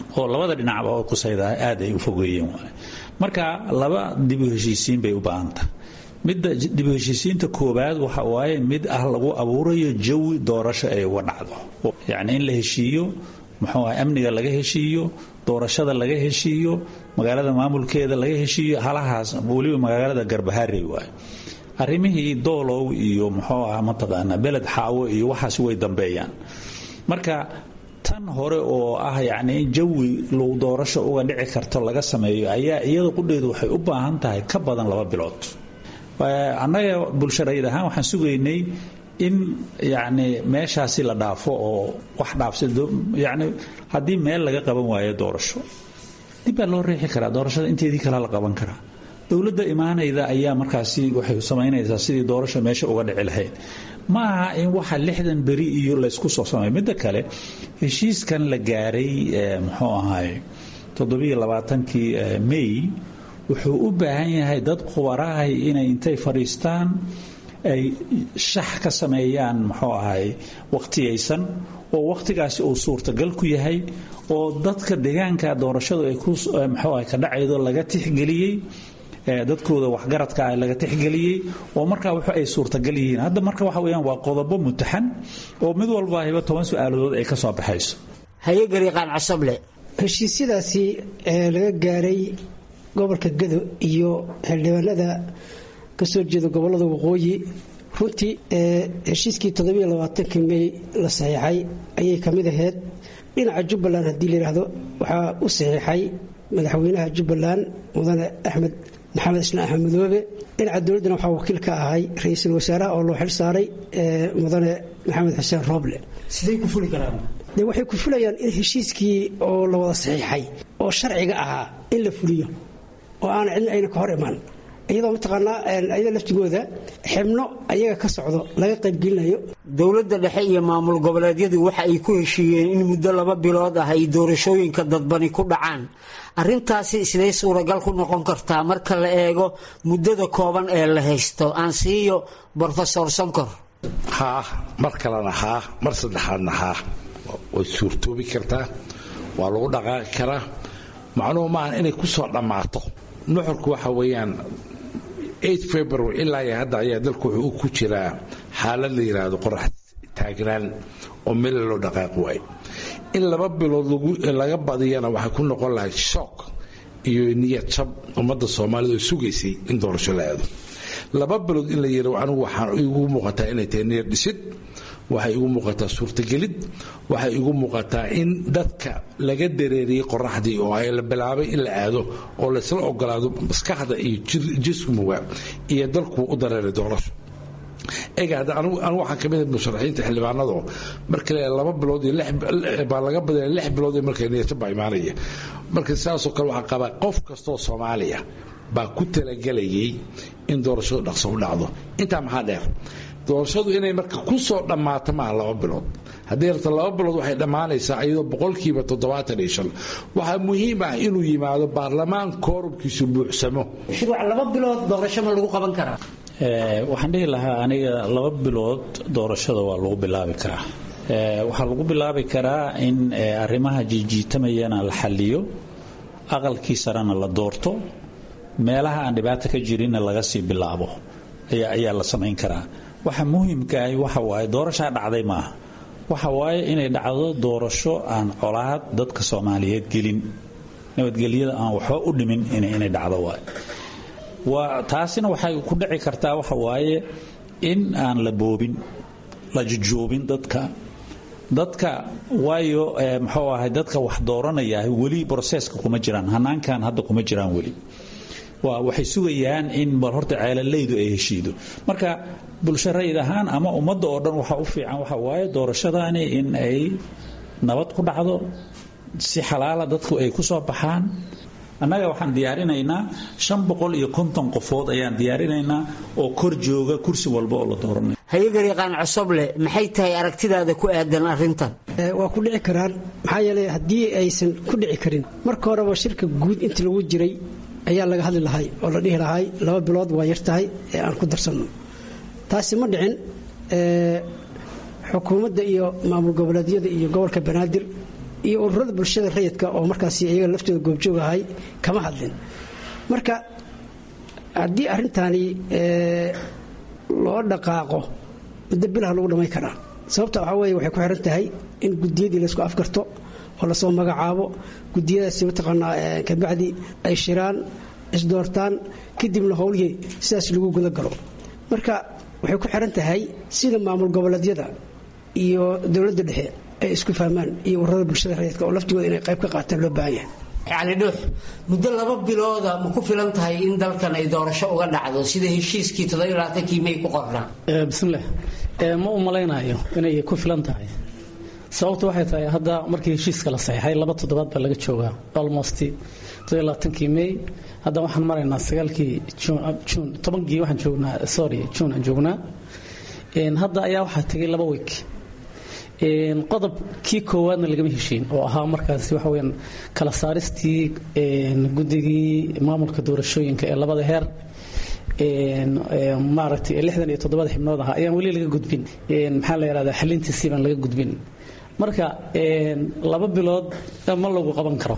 oo labada dhinacba oo kusayda aad ay u fogeeyeen waay marka laba dib u heshiisiin bay u baahantahay midda dib u heshiisiinta koowaad waxa waaye mid ah lagu abuurayo jawi doorasho ay uga dhacdo yacni in la heshiiyo muxuu ah amniga laga heshiiyo doorashada laga heshiiyo magaalada maamulkeeda laga heshiiyo halahaas weliba magaalada garbaharey waaye arrimihii doolow iyo muxuu ah mataqaanaa beled xaawo iyo waxaas way dambeeyaan marka tan hore oo ah yacni in jawi lagu doorasho uga dhici karto laga sameeyo ayaa iyada qudheedu waxay u baahan tahay ka badan laba bilood annaga bulsharayid ahaan waxaan sugaynay in yacni meeshaasi la dhaafo oo wax dhaafsa yacni haddii meel laga qaban waayo doorasho dib baa loo riixi karaa doorashada inteedii kale la qaban karaa dowladda imaanayda ayaa markaasi waxay samaynaysaa sidii doorasho meesha uga dhici lahayd ma aha in waxa lixdan beri iyo laysku soo sameeyo midda kale heshiiskan la gaaray muxuu ahaay toddobiyo labaatankii may wuxuu u baahan yahay dad khubarahay inay intay fadhiistaan ay shax ka sameeyaan muxuu ahay waqtiyaysan oo waqtigaasi uu suurtagal ku yahay oo dadka deegaanka doorashadu ay ku muxuu ahay ka dhacaydo laga tixgeliyey dadkooda waxgaradka ah laga tixgeliyey oo markaa wax ay suurtagal yihiin hadda marka waxa weeyaan waa qodobo mutaxan oo mid walba hiba toban su-aaladood ay ka soo baxayso hayegariiqaan casable heshiisyadaasi ee laga gaaray gobolka gado iyo xildhibaanada ka soo jeeda gobolada waqooyi runtii heshiiskii toddobaiylabaatanki mey la saxiixay ayay ka mid ahayd dhinaca jubbaland haddii layidhaahdo waxaa u saxiixay madaxweynaha jubbaland mudane axmed maxamed islaan axmed madoobe dhinaca dowladdana waxaa wakiil ka ahay ra-iisul wasaaraha oo loo xil saaray mudane maxamed xuseen rooble siday ku fuli karaan de waxay ku fulayaan in heshiiskii oo la wada saxiixay oo sharciga ahaa in la fuliyo oo aan cidna ayna ka hor imaan iyadoo mataqaanaa ayada laftigooda xibno ayaga ka socdo laga qaybgelinayo dowladda dhexe iyo maamul goboleedyadu waxa ay ku heshiiyeen in muddo laba bilood ah ay doorashooyinka dadbani ku dhacaan arrintaasi siday suuragal ku noqon kartaa marka la eego muddada kooban ee la haysto aan siiyo brofesor sonkor haa mar kalena haa mar saddexaadna haa way suurtoobi kartaa waa lagu dhaqaaqi karaa macnuhu maahan inay ku soo dhammaato nuxurku waxa weeyaan february ilaa iyo hadda ayaa dalku wuxuu ku jiraa xaalad la yidhaahdo qorax taagnaan oo meel loo dhaqaaqi waayo in laba bilood laga badiyana waxay ku noqon lahayd shook iyo niyad jab ummadda soomaalida oo sugaysay in doorasho la aado laba bilood in la yidha anigu waxaan igu muuqataa inay tahay niyad dhisid waxay igu muuqataa suurtagelid waxay igu muuqataa in dadka laga dareeriyey qoraxdii oo ay la bilaabay in la aado oo laysla ogolaado maskaxda iyo jismuga iyo dalku u dareeray doorasho ega hadda anigu waxaan kamid ahay musharaxiinta xildhibaanadoo marka le laba bilood iyo baa laga badaya lix bilood iyo marka niyadjab baa imaanaya marka sidaasoo kale waxaa qabaa qof kastoo soomaaliya baa ku talagelayay in doorashadu dhaqso u dhacdo intaa maxaa dheer doorashadu inay marka ku soo dhammaato maaha laba bilood haddii rabta laba bilood waxay dhammaanaysaa iyadoo boqolkiiba toddobaatan iyo shan waxaa muhiim ah inuu yimaado baarlamaan koorubkiisu buuxsamo shuruuc laba bilood doorasho ma lagu qaban karaa waxaan dhihi lahaa aniga laba bilood doorashada waa lagu bilaabi karaa waxaa lagu bilaabi karaa in arrimaha jiijiitamayana la xaliyo aqalkii sarena la doorto meelaha aan dhibaata ka jirinna laga sii bilaabo ayaa la samayn karaa waxa muhiimkaahi waxa waaye doorashaa dhacday maaha waxa waaye inay dhacdo doorasho aan colaad dadka soomaaliyeed gelin nabadgelyada aan waxba u dhimin inay dhacdo waay waa taasina waxay ku dhici kartaa waxa waaye in aan la boobin la jujuubin dadka dadka waayo muxuu ahay dadka wax dooranaya weli broseska kuma jiraan hanaankan hadda kuma jiraan weli waxay sugayaan in bal horta ceelalaydu ay heshiido marka bulsho rayid ahaan ama ummadda oo dhan waxa u fiican waxa waaye doorashadaani in ay nabad ku dhacdo si xalaala dadku ay ku soo baxaan annaga waxaan diyaarinaynaa shan boqol iyo konton qofood ayaan diyaarinaynaa oo kor jooga kursi walba oo la dooranay hayagariiqaan cosoble maxay tahay aragtidaada ku aadan arrintan waa ku dhici karaan maxaa yeeley haddii aysan ku dhici karin marka horeba shirka guud intii lagu jiray ayaa laga hadli lahay oo la dhihi lahay laba bilood waa yar tahay ee aan ku darsanno taasi ma dhicin xukuumadda iyo maamul goboleedyada iyo gobolka banaadir iyo ururada bulshada rayidka oo markaas iyaga laftooda goobjoog ahay kama hadlin marka haddii arrintaani loo dhaqaaqo muddo bilaha lagu dhammayn karaa sababta waxaa weeye waxay ku xiran tahay in gudiyadii laysku afgarto oo lasoo magacaabo gudiyadaasi mataqaanaa kabacdi ay shiraan isdoortaan kadibna howlihii sidaas lagu guda galo marka waxay ku xiran tahay sida maamul goboleedyada iyo dowladda dhexe ay isku fahmaan iyo ururada bulshada rayidka oo laftigooda inay qayb ka qaataan loo baahan yahay cali dhuux muddo laba bilooda ma ku filan tahay in dalkan ay doorasho uga dhacdo sida heshiiskii toddobalaatankii may ku qornaa bismillaah ma u malaynayo inay ku filan tahay sababtu waxay tahay hadda markii heshiiska la saxiixay laba toddobaad baa laga joogaa almost todobaatankii may hadda waxaan maraynaa sagaalkii juun tobankii waxaan joognaa sorry juun aan joognaa hadda ayaa waxaa tegay laba week qodobkii koowaadna lagama heshiin oo ahaa markaasi waxa weyaan kala saaristii guddigii maamulka doorashooyinka ee labada heer maaragtay lixdan iyo toddobada xibnood ahaa ayaan weli laga gudbin maxaa la yidhahdaa xalintiisii baan laga gudbin marka laba bilood ma lagu qaban karo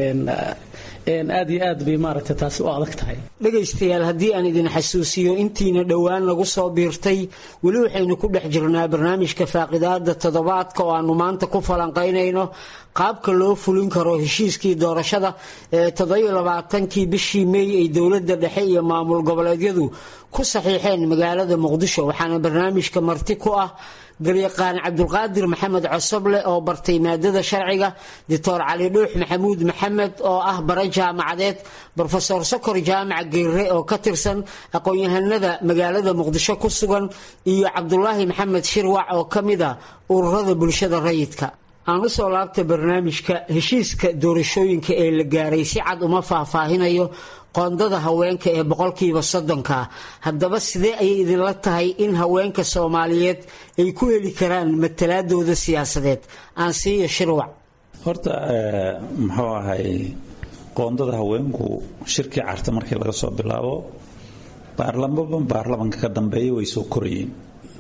aad iyo aad bay maaragtay taasi u adag tahay dhegaystayaal haddii aan idin xasuusiyo intiina dhowaan lagu soo biirtay weli waxaynu ku dhex jirnaa barnaamijka faaqidaada toddobaadka oo aanu maanta ku falanqaynayno qaabka loo fulin karo heshiiskii doorashada ee toddobalabaatankii bishii meey ay dowladda dhexe iyo maamul goboleedyadu ku saxiixeen magaalada muqdisho waxaana barnaamijka marti ku ah galyaqaan cabdulqaadir maxamed cosoble oo bartay maadada sharciga doctor cali dhuux maxamuud maxamed oo ah bare jaamacadeed brofesor sokor jaamac geere oo ka tirsan aqoon-yahanada magaalada muqdisho ku sugan iyo cabdulaahi maxamed shirwac oo ka mid a ururada bulshada rayidka aan u soo laabta barnaamijka heshiiska doorashooyinka ee la gaaray si cad uma faahfaahinayo qoondada haweenka ee boqolkiiba soddonka haddaba sidee ayay idinla tahay in haweenka soomaaliyeed ay ku heli karaan matalaadooda siyaasadeed aan siiyo shirwac horta muxuu ahay qoondada haweenku shirkii carta markii laga soo bilaabo baarlamaba baarlamanka ka dambeeya way soo korayeen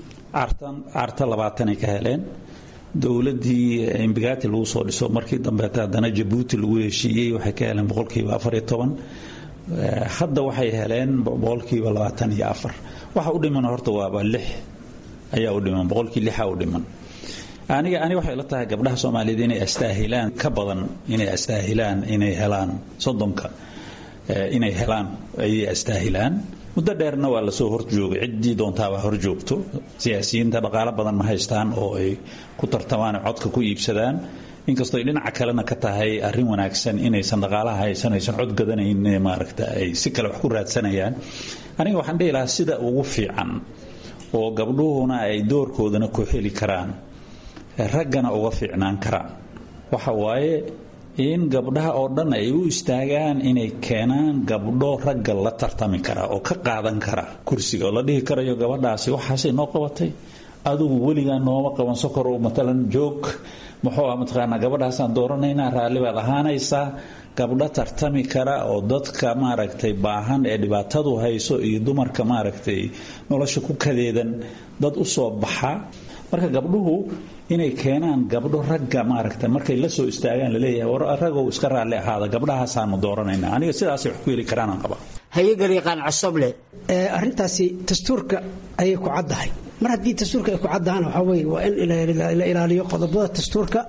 carta labaatanay ka heleen dowladii imbigati lagu soo dhiso markii dambeeta haddana jabuuti lagu heshiiyey waxay ka heleen boqolkiiba afariyo toban hadda waxay heleen boqolkiiba labaatan iyo afar waxa u dhiman horta waaba lix ayaa u dhiman boqolkii lixa u dhiman aniga ani waxay la tahay gabdhaha soomaaliyeed inay astaahilaan ka badan inay astaahilaan inay helaan soddonka inay helaan ayay astaahilaan muddo dheerna waa lasoo horjoogay ciddii doontaabaa horjoogto siyaasiyiinta dhaqaalo badan ma haystaan oo ay ku tartamaan codka ku iibsadaan inkastoo ay dhinaca kalena ka tahay arrin wanaagsan inaysan dhaqaalaha haysan aysan cod gadanayn maaragta ay si kale wax ku raadsanayaan aniga waxaan dhihi lahaa sida ugu fiican oo gabdhuhuna ay doorkoodana ku heli karaan raggana uga fiicnaan karaan waxa waaye in gabdhaha oo dhan ay u istaagaan inay keenaan gabdho ragga la tartami kara oo ka qaadan kara kursiga oo la dhihi karayo gabadhaasi waxaasay noo qabatay adigu weligaa nooma qaban sokorow matalan joog muxuu ah mataqaanaa gabadhaasaan dooranaynaa raalli baad ahaanaysaa gabdho tartami kara oo dadka maaragtay baahan ee dhibaatadu hayso iyo dumarka maaragtay nolosha ku kadeedan dad u soo baxa marka gabdhuhu inay keenaan gabdho ragga maaragta markay la soo istaagaan laleeyahay war ragow iska raalli ahaada gabdhahaasaanu dooranayna aniga sidaasay wax ku heli karaanaan qabaa hayegariiqaan cosoble arrintaasi dastuurka ayay ku caddahay mar haddii dastuurka ay ku caddahana waxaa weye waa in la ilaaliyo qodobada dastuurka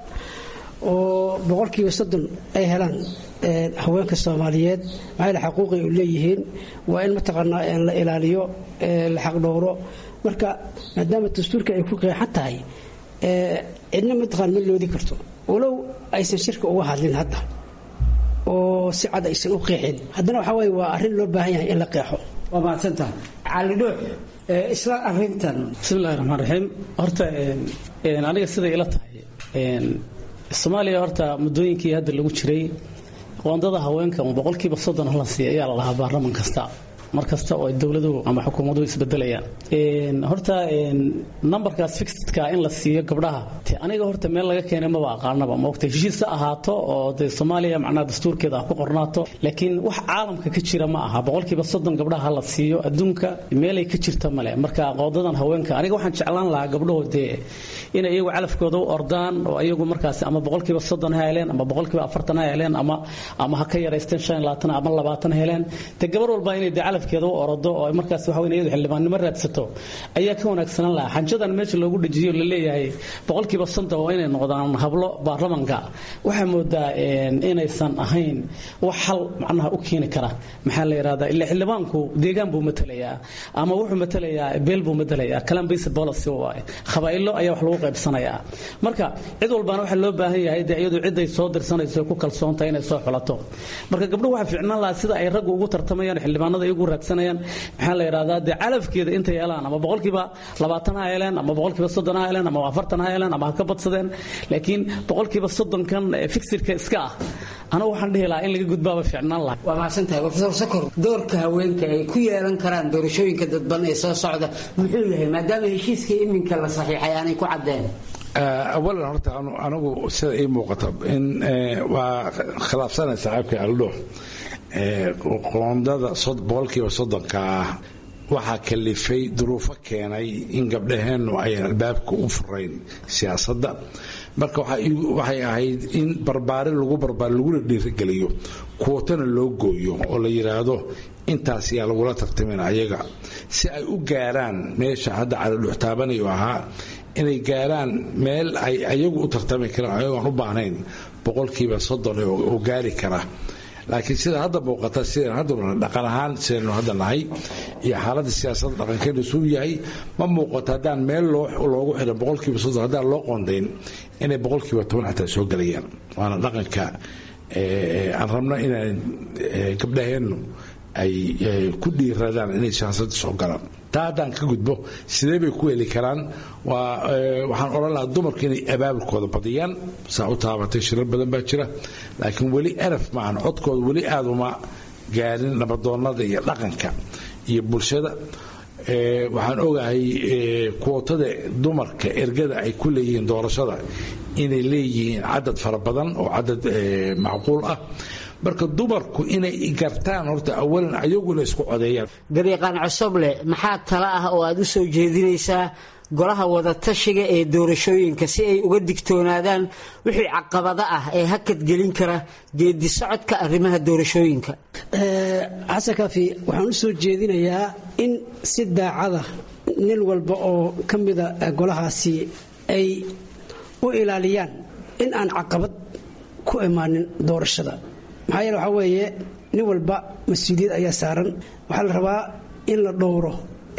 oo boqolkiiba soddon ay helaan haweenka soomaaliyeed maxayla xaquuqay u leeyihiin waa in mataqaanaa la ilaaliyo la xaqdhowro marka maadaama dastuurka ay ku qeexan tahay cidna mataqaan ma loodi karto walow aysan shirka uga hadlin hadda oo si cad aysan u qeexin haddana waxaa weye waa arrin loo baahan yahay in la qeexo waa mahadsantaha cali dhuux isla arintan bismillahi raxmaan raxiim horta aniga siday ila tahay soomaaliya horta muddooyinkii hadda lagu jiray qoondada haweenka boqolkiiba soddon hala siiya ayaa la lahaa baarlaman kasta mar kasta oo dowladuhu ama xukuumaduhu isbedelayaan horta numberkaas fixedka in la siiyo gabdhaha te aniga horta meel laga keenay maba aqaanaba maogta heshiis ha ahaato oo dee soomaaliya macnaha dastuurkeeda ha ku qornaato laakiin wax caalamka ka jira ma aha boqolkiiba soddon gabdhaha ha la siiyo adduunka meelay ka jirta male marka qoodadan haweenka aniga waxaan jeclaan lahaa gabdhahu dee inay iyagu calafkooda u ordaan oo iyagu markaas ama boqolkiiba soddon ha heleen ama boqolkiiba afartan ha heleen ama ama ha ka yaraysteen shan labaatan ama labaatan heleen te gabar walba inay dee calafkeeda u orodo oo markaas waxa weyn iyadu xildhibaannimo raadsato ayaa ka wanaagsanaan lahaa xanjadan meesha loogu dejiyo la leeyahay boqolkiiba soddon waa inay noqdaan hablo baarlamanka waxaa moodaa inaysan ahayn wax xal macnaha u keeni kara maxaa la yidhahdaa ila xildhibaanku deegaan buu matalayaa ama wuxuu matalayaa beel buu matalayaa kalan basic policy waaye khabaa'ilo ayaa wax lagu qaybsanayaa marka cid walbaana waxaa loo baahan yahay dee iyadu ciday soo dirsanayso ku kalsoontahay inay soo xulato marka gabdhuhu waxaa fiicnaan lahaa sida ay raggu ugu tartamayaan xildhibaanada iyagu raadsanayaan maxaa la yidhahdaa dee calafkeeda intay helaan ama boqolkiiba labaatan ha heleen ama boqolkiiba soddon ha heleen ama afartan ha heleen ama ha ka badsadeen laakiin boqolkiiba soddonkan fixirka iska ah anagu waxaan dhihi lahaa in laga gudbaaba fiicnaan lahaa waa mahadsantahay profesor sakor doorka haweenka ay ku yeelan karaan doorashooyinka dadban ee soo socda muxuu yahay maadaama heshiiska iminka la saxiixay aanay ku caddeen awalan horta anigu sida ii muuqata in waa khilaafsanay saaxiibka aldho qoondada boqolkiiba soddonka ah waxaa kalifay duruufo keenay in gabdhaheennu ayan albaabka u furayn siyaasadda marka waxay ahayd in barbaarin lagu barbaar laguna dhiirigeliyo kuwatana loo gooyo oo la yidhaahdo intaas yaa lagula tartamin ayaga si ay u gaaraan meesha hadda calidhuxtaabanayu ahaa inay gaaraan meel ay ayagu u tartami karaan ayagoon u baahnayn boqolkiiba soddon oo gaari kara laakiin sida hadda muuqata sidaan hadda dhaqan ahaan sidaynu hadda nahay iyo xaaladda siyaasadda dhaqankeenu suu yahay ma muuqato haddaan meel loogu xiran boqolkiiba soddon haddaan loo qoondayn inay boqolkiiba toban xataa soo gelayaan waana dhaqanka aan rabno inaan gabdhaheennu ay ku dhiiradaan inay siyaasadda soo galaan taa haddaan ka gudbo sidee bay ku heli karaan waxaan odhan lahaa dumarku inay abaabulkooda badiyaan saa u taabatay shirar badan baa jira laakiin weli eraf maahan codkooda weli aada uma gaarin nabadoonnada iyo dhaqanka iyo bulshada waxaan ogahay kuwotada dumarka ergada ay ku leeyihiin doorashada inay leeyihiin cadad fara badan oo cadad macquul ah marka dumarku inay gartaan horta awalan ayaguna isku codeeyaan dariiqaan cosoble maxaa tala ah oo aad u soo jeedinaysaa golaha wadatashiga ee doorashooyinka si ay uga digtoonaadaan wixii caqabado ah ee hakad gelin kara geedi socodka arrimaha doorashooyinka xasan kaafi waxaan u soo jeedinayaa in si daacada nin walba oo ka mida golahaasi ay u ilaaliyaan in aan caqabad ku imaanin doorashada maxaa yeele waxaa weeye nin walba mas-uuliyad ayaa saaran waxaa la rabaa in la dhowro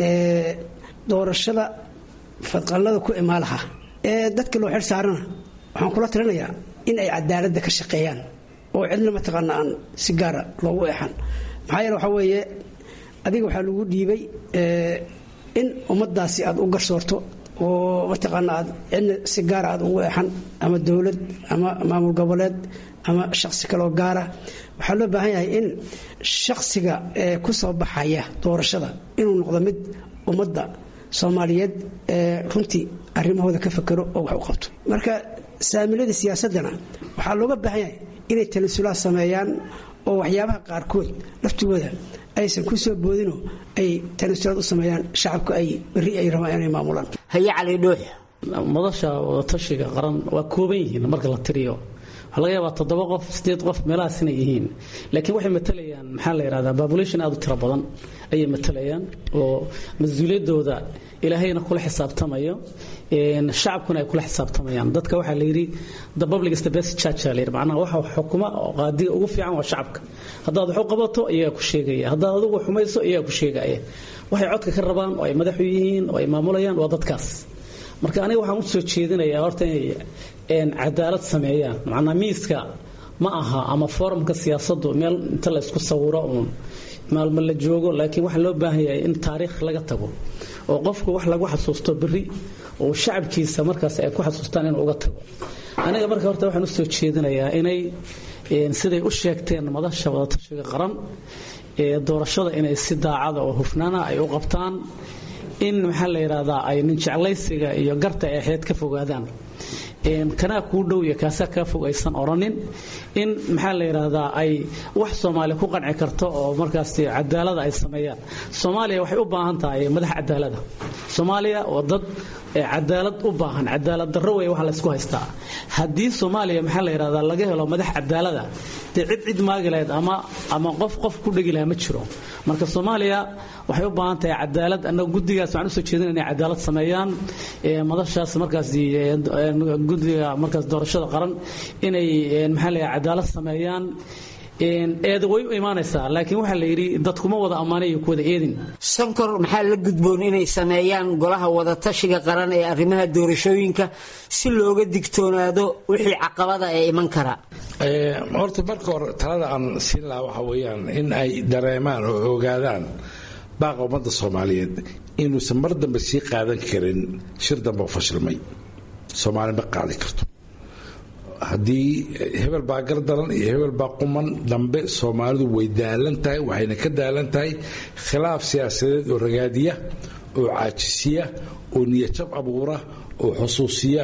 doorashada fadqallada ku imaalaha ee dadka loo xil saarana waxaan kula talinayaa in ay cadaaladda ka shaqeeyaan oo cidna mataqaana aan si gaara loogu eexan maxaa yeele waxaa weeye adiga waxaa lagu dhiibay in ummaddaasi aad u garsoorto oo mataqaana aad cidna si gaara aad ugu eexan ama dowlad ama maamul goboleed ama shaqsi kaloo gaara waxaa loo baahan yahay in shaqsiga ee ku soo baxaya doorashada inuu noqdo mid ummadda soomaaliyeed ee runtii arrimahooda ka fakero oo wax u qabto marka saamilada siyaasaddana waxaa looga baahan yahay inay talasulaad sameeyaan oo waxyaabaha qaarkood laftigooda aysan ku soo boodino ay tanasulaad u sameeyaan shacabka ay berri ay rabaan inay maamulaan haye cali dhuux madasha wadatashiga qaran waa kooban yihiin marka la tiriyo waxaa laga yaabaa toddoba qof sideed qof meelahaas inay yihiin laakiin waxay matalayaan maxaa la yidhahdaa population aad u tiro badan ayay matalayaan oo mas-uuliyaddooda ilaahayna kula xisaabtamayo shacabkuna ay kula xisaabtamayaan dadka waxaa la yidhi the public is the best church la yidhi macnaha waxa xukuma oo qaadiga ugu fiican waa shacabka haddaad wax u qabato iyagaa ku sheegaya haddaad adigu xumayso iyagaa ku sheegaya waxay codka ka rabaan oo ay madaxu yihiin oo ay maamulayaan waa dadkaas marka aniga waxaan u soo jeedinayaa horta inay cadaalad sameeyaan macnaa miiska ma aha ama forumka siyaasaddu meel inta la isku sawiro uun maalmo la joogo laakiin waxaa loo baahan yahay in taariikh laga tago oo qofku wax lagu xasuusto berri oo shacabkiisa markaas ay ku xasuustaan inuu uga tago aniga marka horta waxaan u soo jeedinayaa inay siday u sheegteen madasha wadatashiga qaran doorashada inay si daacada oo hufnaana ay u qabtaan in maxaa la yidhahdaa ay nin jeclaysiga iyo garta ay ahayd ka fogaadaan kanaa kuu dhow iyo kaasaa kaa fog aysan odhanin in maxaa la yidhaahdaa ay wax soomaaliya ku qanci karto oo markaas cadaalada ay sameeyaan soomaaliya waxay u baahan tahay madax cadaalada soomaaliya waa dad cadaalad u baahan cadaalad darro wey waxa laysku haystaa haddii soomaaliya maxaa la yidhahdaa laga helo madax cadaalada dee cid cid maagi lahayd ama ama qof qof ku dhegi lahaa ma jiro marka soomaaliya waxay u baahan tahay cadaalad annaga guddigaas waxaan usoo jeedin inay cadaalad sameeyaan madashaas markaas guddiga markaas doorashada qaran inay maxaa la cadaalad sameeyaan eeda way u imaanaysaa laakiin waxaa la yidhi dadkuma wada ammaanay iyo kuwada eedin sankor maxaa la gudboon inay sameeyaan golaha wadatashiga qaran ee arrimaha doorashooyinka si looga digtoonaado wixii caqabada ee iman kara horta marka hore talada aan siin lahaa waxa weeyaan in ay dareemaan oo ogaadaan baaqa ummadda soomaaliyeed inuusan mar dambe sii qaadan karin shir dambe oo fashilmay soomaali ma qaadi karto haddii hebel baa gardaran iyo hebel baa quman dambe soomaalidu way daalan tahay waxayna ka daalan tahay khilaaf siyaasadeed oo ragaadiya oo caajisiya oo niyajab abuura oo xusuusiya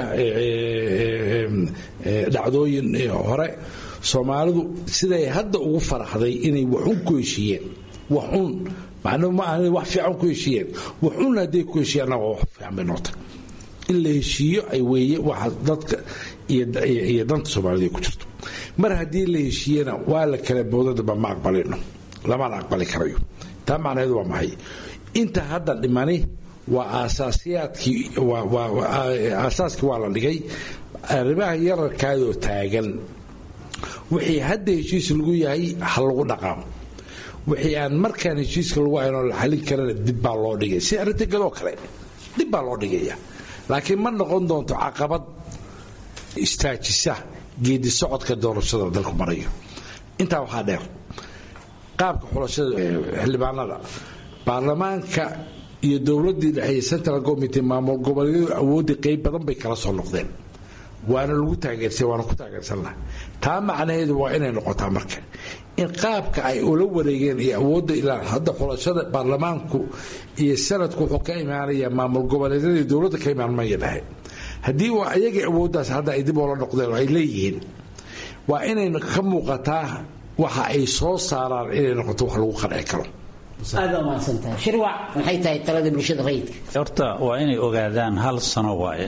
dhacdooyin hore soomaalidu siday hadda ugu faraxday inay waxun ku heshiiyeen waxun macnuhu ma aha wax fiican ku heshiiyeen waxun hadday ku heshiiyeen annaga wax fiican bay noqotay in la heshiiyo ay weeye waxa dadka iyo danta soomaalida ku jirto mar haddii la heshiiyena waa la kala boodadaba ma aqbalino lamana aqbali karayo taa macnaheedu waa maxay inta hadda dhimani waa aasaasiyaadkii aasaaskii waa la dhigay arrimaha yararkaadoo taagan wixii hadda heshiis lagu yahay ha lagu dhaqaamo wixii aan markaan heshiiska lagu haynoo la xalin karana dib baa loo dhigay si arrinta gadoo kale dib baa loo dhigaya laakiin ma noqon doonto caqabad istaajisa geedi socodka doorashada dalku marayo intaa waxaa dheer qaabka xulashada xildhibaanada baarlamaanka iyo dowladii dhexe central committee maamul goboleedyadu awooddii qayb badan bay kala soo noqdeen waana lagu taageersay waana ku taageersannaha taa macnaheedu waa inay noqotaa marka in qaabka ay ula wareegeen iyo awoodda ilaa hadda xulashada baarlamaanku iyo sanadku wuxuu ka imaanaya maamul goboleedyada iyo dowladda ka imaan maya dhahe haddii waa ayagii awooddaas hadda ay dib oola noqdeen oo ay leeyihiin waa inay ka muuqataa waxa ay soo saaraan inay noqoto wax lagu qanci karo aad baa mahadsantahay shirwac maxay tahay talada bulshada rayidka horta waa inay ogaadaan hal sano waaye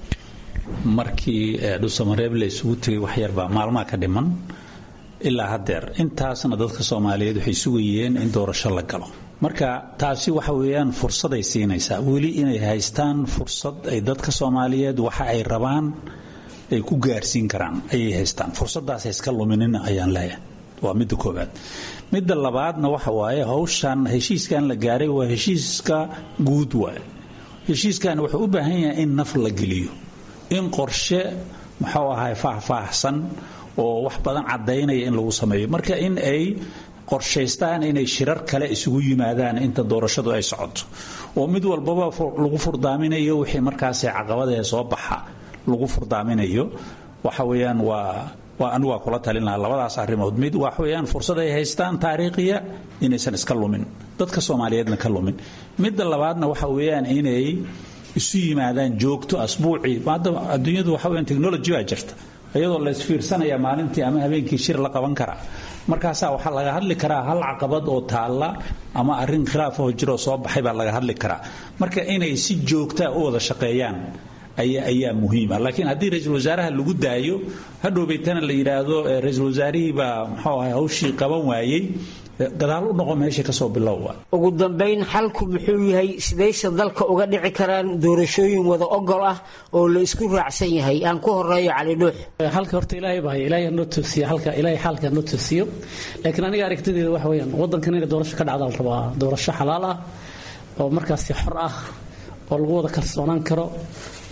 markii dhusamareeb la isugu tegay wax yarbaa maalmaha ka dhiman ilaa haddeer intaasna dadka soomaaliyeed waxay sugayeen in doorasho la galo marka taasi waxa weeyaan fursaday siinaysaa weli inay haystaan fursad ay dadka soomaaliyeed waxa ay rabaan ay ku gaarsiin karaan ayay haystaan fursadaas iska luminina ayaan leeyahay waa midda koobaad midda labaadna waxa waaye hawshan heshiiskan la gaaray waa heshiiska guud waaye heshiiskan wuxuu u baahan yahay in naf la geliyo in qorshe muxuu ahay faahfaahsan oo wax badan caddaynaya in lagu sameeyo marka in ay qorshaystaan inay shirar kale isugu yimaadaan inta doorashadu ay socoto oo mid walbaba lagu furdaaminayo wixii markaasi caqabadee soo baxa lagu furdaaminayo waxa weeyaan waa waa anigu waa kula talin lahaa labadaas arrimood mid waxa weeyaan fursad ay haystaan taariikhiya inaysan iska lumin dadka soomaaliyeedna ka lumin midda labaadna waxa weeyaan inay isu yimaadaan joogto asbuucii maada adduunyadu waxa weeyaan technology baa jirta iyadoo la isfiirsanaya maalintii ama habeenkii shir la qaban karaa markaasaa waxaa laga hadli karaa hal caqabad oo taalla ama arrin khilaaf oo jiroo soo baxay baa laga hadli karaa marka inay si joogtaa u wada shaqeeyaan ayaa muhiima laakiin haddii ra-iisul wasaaraha lagu daayo hadhowbaytana la yidhaahdo ra-iisul wasaarihii baa muxuu ahay hawshii qaban waayey gadaal u noqo meesha kasoo bilowwa ugu dambayn xalku muxuu yahay sidayse dalka uga dhici karaan doorashooyin wada ogol ah oo la isku raacsan yahay aan ku horeeyo cali dhuux halka horta ilaahay baa ilaahay noo toosiyo halka ilaahay xaalka noo toosiyo laakiin aniga aragtideeda waxa weeyaan wadankan inay doorasho ka dhacda la rabaa doorasho xalaal ah oo markaasi xor ah oo lagu wada kalsoonaan karo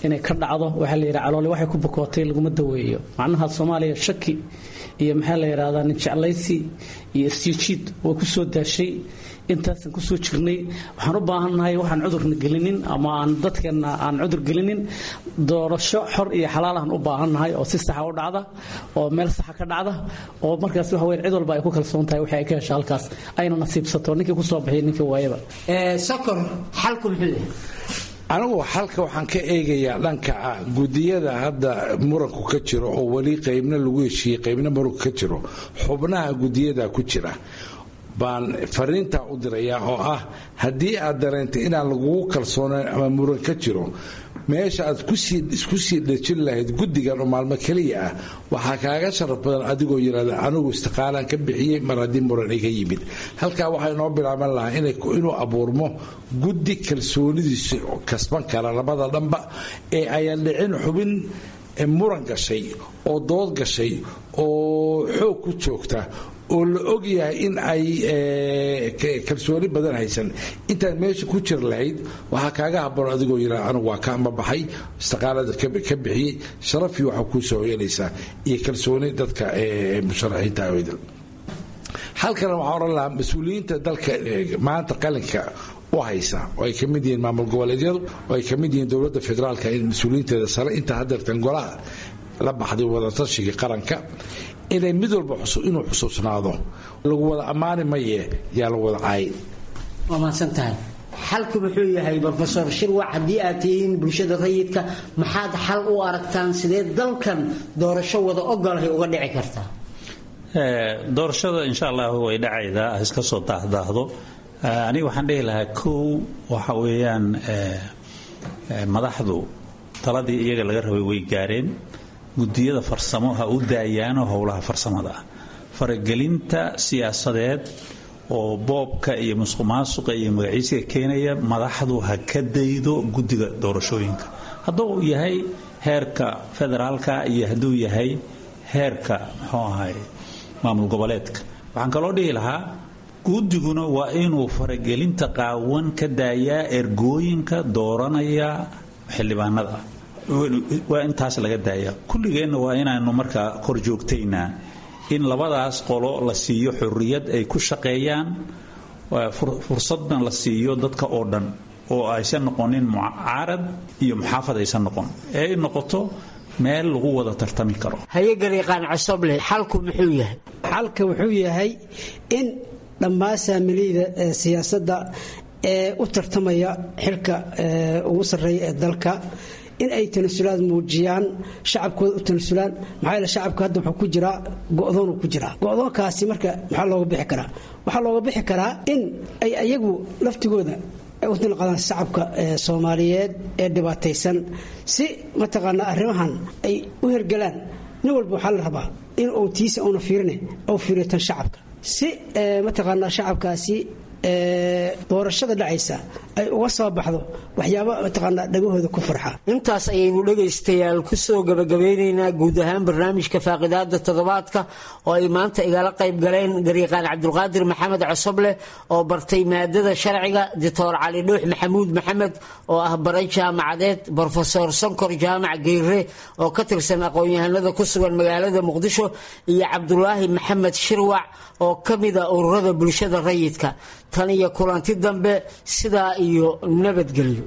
inay ka dhacdo waxaa la yidhaha caloole waxay ku bukootay laguma daweeyo macnaha soomaaliya shaki iyo maxaa la yidhahdaa nin jeclaysi iyo isjiijiid way ku soo daashay intaasan kusoo jirnay waxaan u baahannahay waxaan cudurna gelinin ama aan dadkeenna aan cudur gelinin doorasho xor iyo xalaalahan u baahannahay oo si saxa u dhacda oo meel saxa ka dhacda oo markaas waxa weyn cid walba ay ku kalsoon tahay waxay ay ka hesha halkaas ayna nasiibsato ninkii kusoo baxiyay ninkii waayaba sokor xalku muxuu yahay anigu xalka waxaan ka eegayaa dhanka ah gudiyada hadda muranku ka jiro oo weli qaybna lagu heshiiyey qaybna muranku ka jiro xubnaha gudiyada ku jira baan fariintaa u dirayaa oo ah haddii aad dareentay inaan lagugu kalsoonayn ama muran ka jiro meesha aad isku sii dhejin lahayd guddigan oo maalmo keliya ah waxaa kaaga sharaf badan adigoo yidhahda anigu istiqaalaan ka bixiyey mar haddii muran iga yimid halkaa waxaa inoo bilaaban lahaa inuu abuurmo guddi kalsoonidiisa kasban kara labada dhanba ee ayan dhicin xubin muran gashay oo dood gashay oo xoog ku joogta oo la og yahay in ay kalsooni badan haysan intaad meesha ku jir lahayd waxaa kaaga haboon adigoo yidhaa anigu waa ka amabaxay istiqaalada ka bixiyey sharafii waxaa kuu soo hoyanaysaa iyo kalsooni dadka musharaxiinta aweydan halkana waxaan odhan lahaa mas-uuliyiinta dalka maanta qalinka u haysa oo ay ka mid yihiin maamul goboleedyadu oo ay ka mid yihiin dowladda federaalka mas-uuliyiinteeda sare intaa hadeertan golaha la baxday wadatashiga qaranka inay mid walba inuu xusuusnaado lagu wada ammaani maye yaa la wada caayin waa mahadsan tahay xalku muxuu yahay rofesor shirwac haddii aad tihiin bulshada rayidka maxaad xal u aragtaan sidee dalkan doorasho wada ogolahay uga dhici kartaa doorashada insha allah way dhacaydaa iska soo daahdaahdo aniga waxaan dhihi lahaa kow waxa weeyaan madaxdu taladii iyaga laga rabay way gaareen gudiyada farsamo ha u daayaano howlaha farsamada ah faragelinta siyaasadeed oo boobka iyo musuqmaasuqa iyo magaciisiga keenaya madaxdu ha ka daydo guddiga doorashooyinka hadduu yahay heerka federaalka iyo hadduu yahay heerka muxuu ahay maamul goboleedka waxaan kaloo dhihi lahaa guddiguna waa inuu faragelinta qaawan ka daayaa ergooyinka dooranaya xildhibaanada waa intaas laga daaya kulligeenna waa inaanu markaa kor joogtaynaa in labadaas qolo la siiyo xurriyad ay ku shaqeeyaan fursadna la siiyo dadka oo dhan oo aysan noqonin mucaarad iyo muxaafad aysan noqon ee ay noqoto meel lagu wada tartami karo hayagariiqaan cosoble xalku muxuu yahay xalka wuxuu yahay in dhammaan saamiliyda siyaasadda ee u tartamaya xilka ugu sarreeya ee dalka in ay tanasulaad muujiyaan shacabkooda u tanasulaan maxaa yeele shacabka hadda wuxuu ku jiraa go'doonu ku jiraa go'doonkaasi marka maxaa looga bixi karaa waxaa looga bixi karaa in ay ayagu laftigooda ay u dilqadaan shacabka soomaaliyeed ee dhibaataysan si mataqaanaa arrimahan ay u hergelaan nin walba waxaa la rabaa in uu tiisa una fiirine ou fiiriyo tan shacabka si mataqaanaa shacabkaasi doorashada dhacaysa ay uga soo baxdo waxyaaba mataqaanaa dhagahooda ku farxa intaas ayaynu dhegaystayaal ku soo gabagabeynaynaa guud ahaan barnaamijka faaqidaada toddobaadka oo ay maanta igala qayb galeen gariiqaan cabdulqaadir maxamed cosoble oo bartay maadada sharciga doctor cali dhuux maxamuud maxamed oo ah baray jaamacadeed brofesor sonkor jaamac geyre oo ka tirsan aqoon-yahanada ku sugan magaalada muqdisho iyo cabdulaahi maxamed shirwac oo ka mida ururada bulshada rayidka tan iyo kulanti dambe sidaa iyo nabadgelyo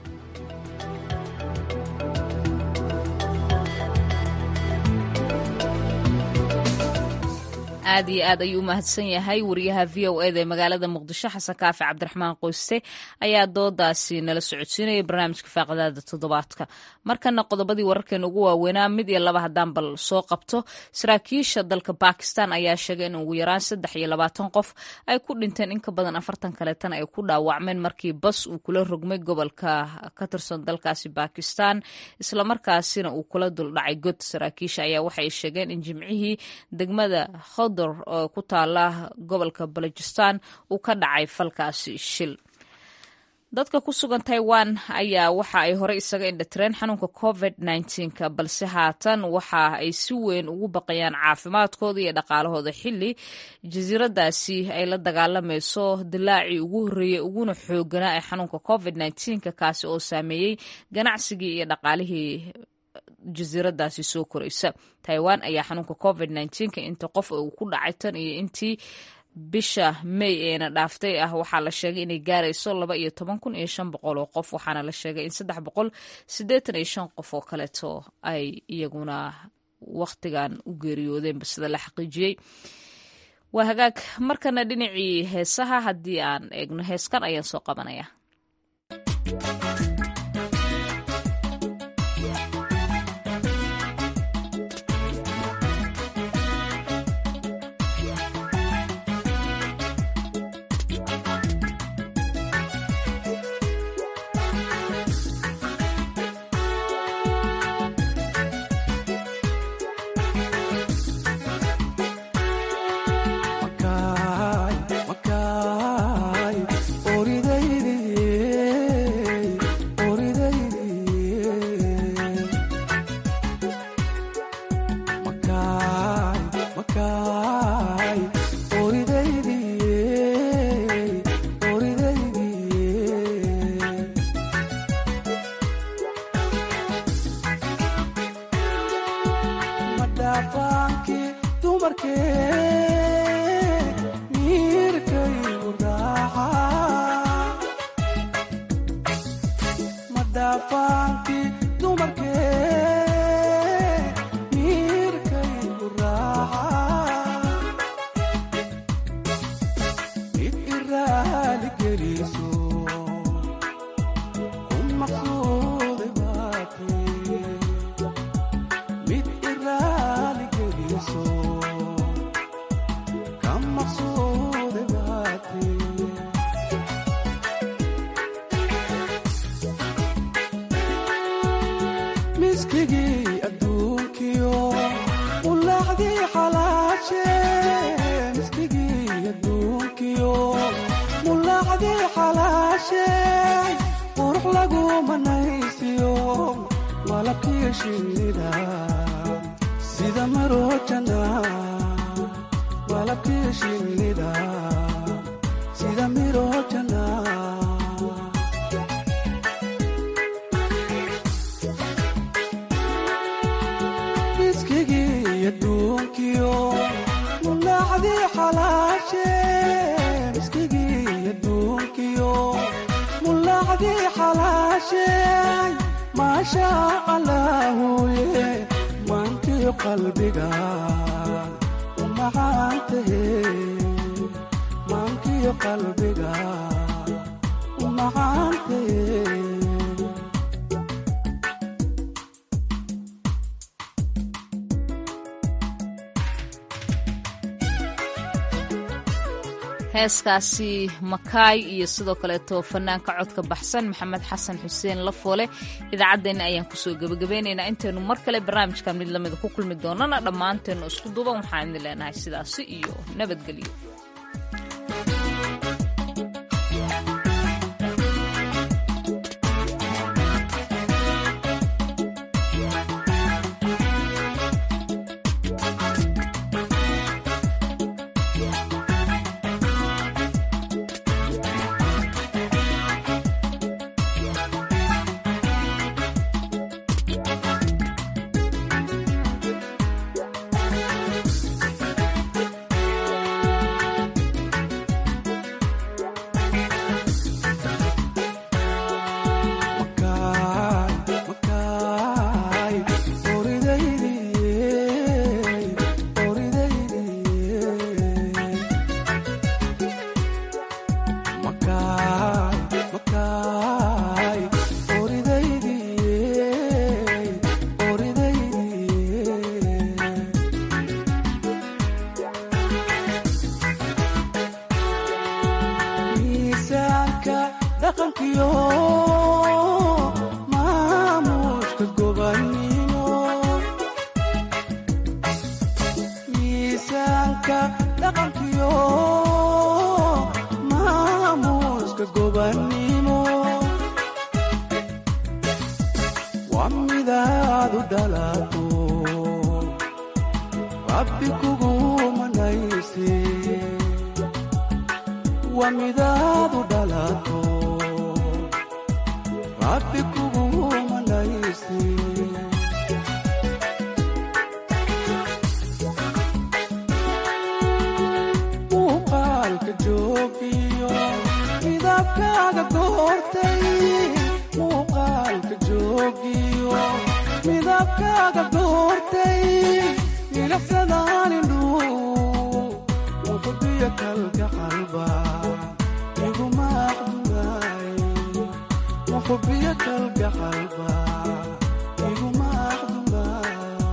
aad iyo aad ayuu u mahadsan yahay wariyaha v o eda ee magaalada muqdisho xasan kaafi cabdiraxmaan qoyste ayaa doodaasi nala socodsiinaya barnaamijka faaqadaada toddobaadka markana qodobadii wararkeena ugu waaweynaa mid iyo laba haddaan bal soo qabto saraakiisha dalka bakistan ayaa sheegay in ugu yaraan saddex iyo labaatan qof ay ku dhinteen in ka badan afartan kaleetana ay ku dhaawacmeen markii bas uu kula rogmay gobolka ka tirsan dalkaasi bakistan islamarkaasina uu kula duldhacay god saraakiisha ayaa waxay sheegeen in jimcihii degmada oo ku taala gobolka balojistan uu ka dhacay falkaasi shil dadka ku sugan taiwan ayaa waxa ay horey isaga indhatireen xanuunka covid nka balse haatan waxa ay si weyn ugu baqayaan caafimaadkooda iyo dhaqaalahooda xili jasiiradaasi ay la dagaalamayso dilaacii ugu horreeyey uguna xooganaa ee xanuunka covid nka kaasi oo saameeyey ganacsigii iyo dhaqaalihii jasiiradaasi soo koraysa taiwan ayaa xanuunka covid nka inta qof uu ku dhacay tan iyo intii bisha may eena dhaaftay ah waxaa la sheegay inay gaarayso laba iyo toban kun iyo shan boqol oo qof waxaana la sheegay in saddex boqol siddeetan iyo shan qof oo kaleeto ay iyaguna wakhtigan u geeriyoodeenba sida la xaqiijiyey waa hagaag markana dhinacii heesaha haddii aan eegno heeskan ayaan soo qabanaya heeskaasi makaay iyo sidoo kaleeto fanaanka codka baxsan maxamed xasan xuseen lafoole idaacaddeenna ayaan kusoo gebagabeynaynaa intaynu mar kale barnaamijkan mid lamida ku kulmi doonana dhammaanteennu isku duuban waxaan idin leenahay sidaasi iyo nabadgelyo dhaqankiyo maamuuska gobannimo markaad u dhalato rabbi kugu manaysi muuqaalka joogiyo midabkaaga goortay muuqaalka joogiyo midabkaaga goortay milicsadaalindhu muqdiyo kalka qalba iguma aqdunaay muqbiyo kalka qalba iguma aqdunaay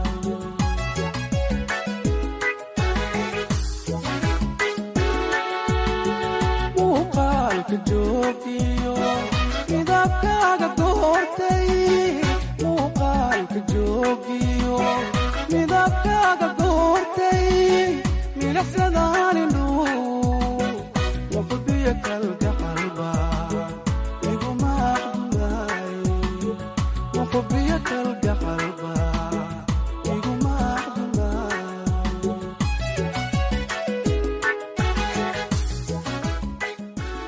muuqaalka joogiyo midabkaaga goortay muuqaalka joogiyo midabkaaga goortay milicsadaalindhu muqdiyo kalka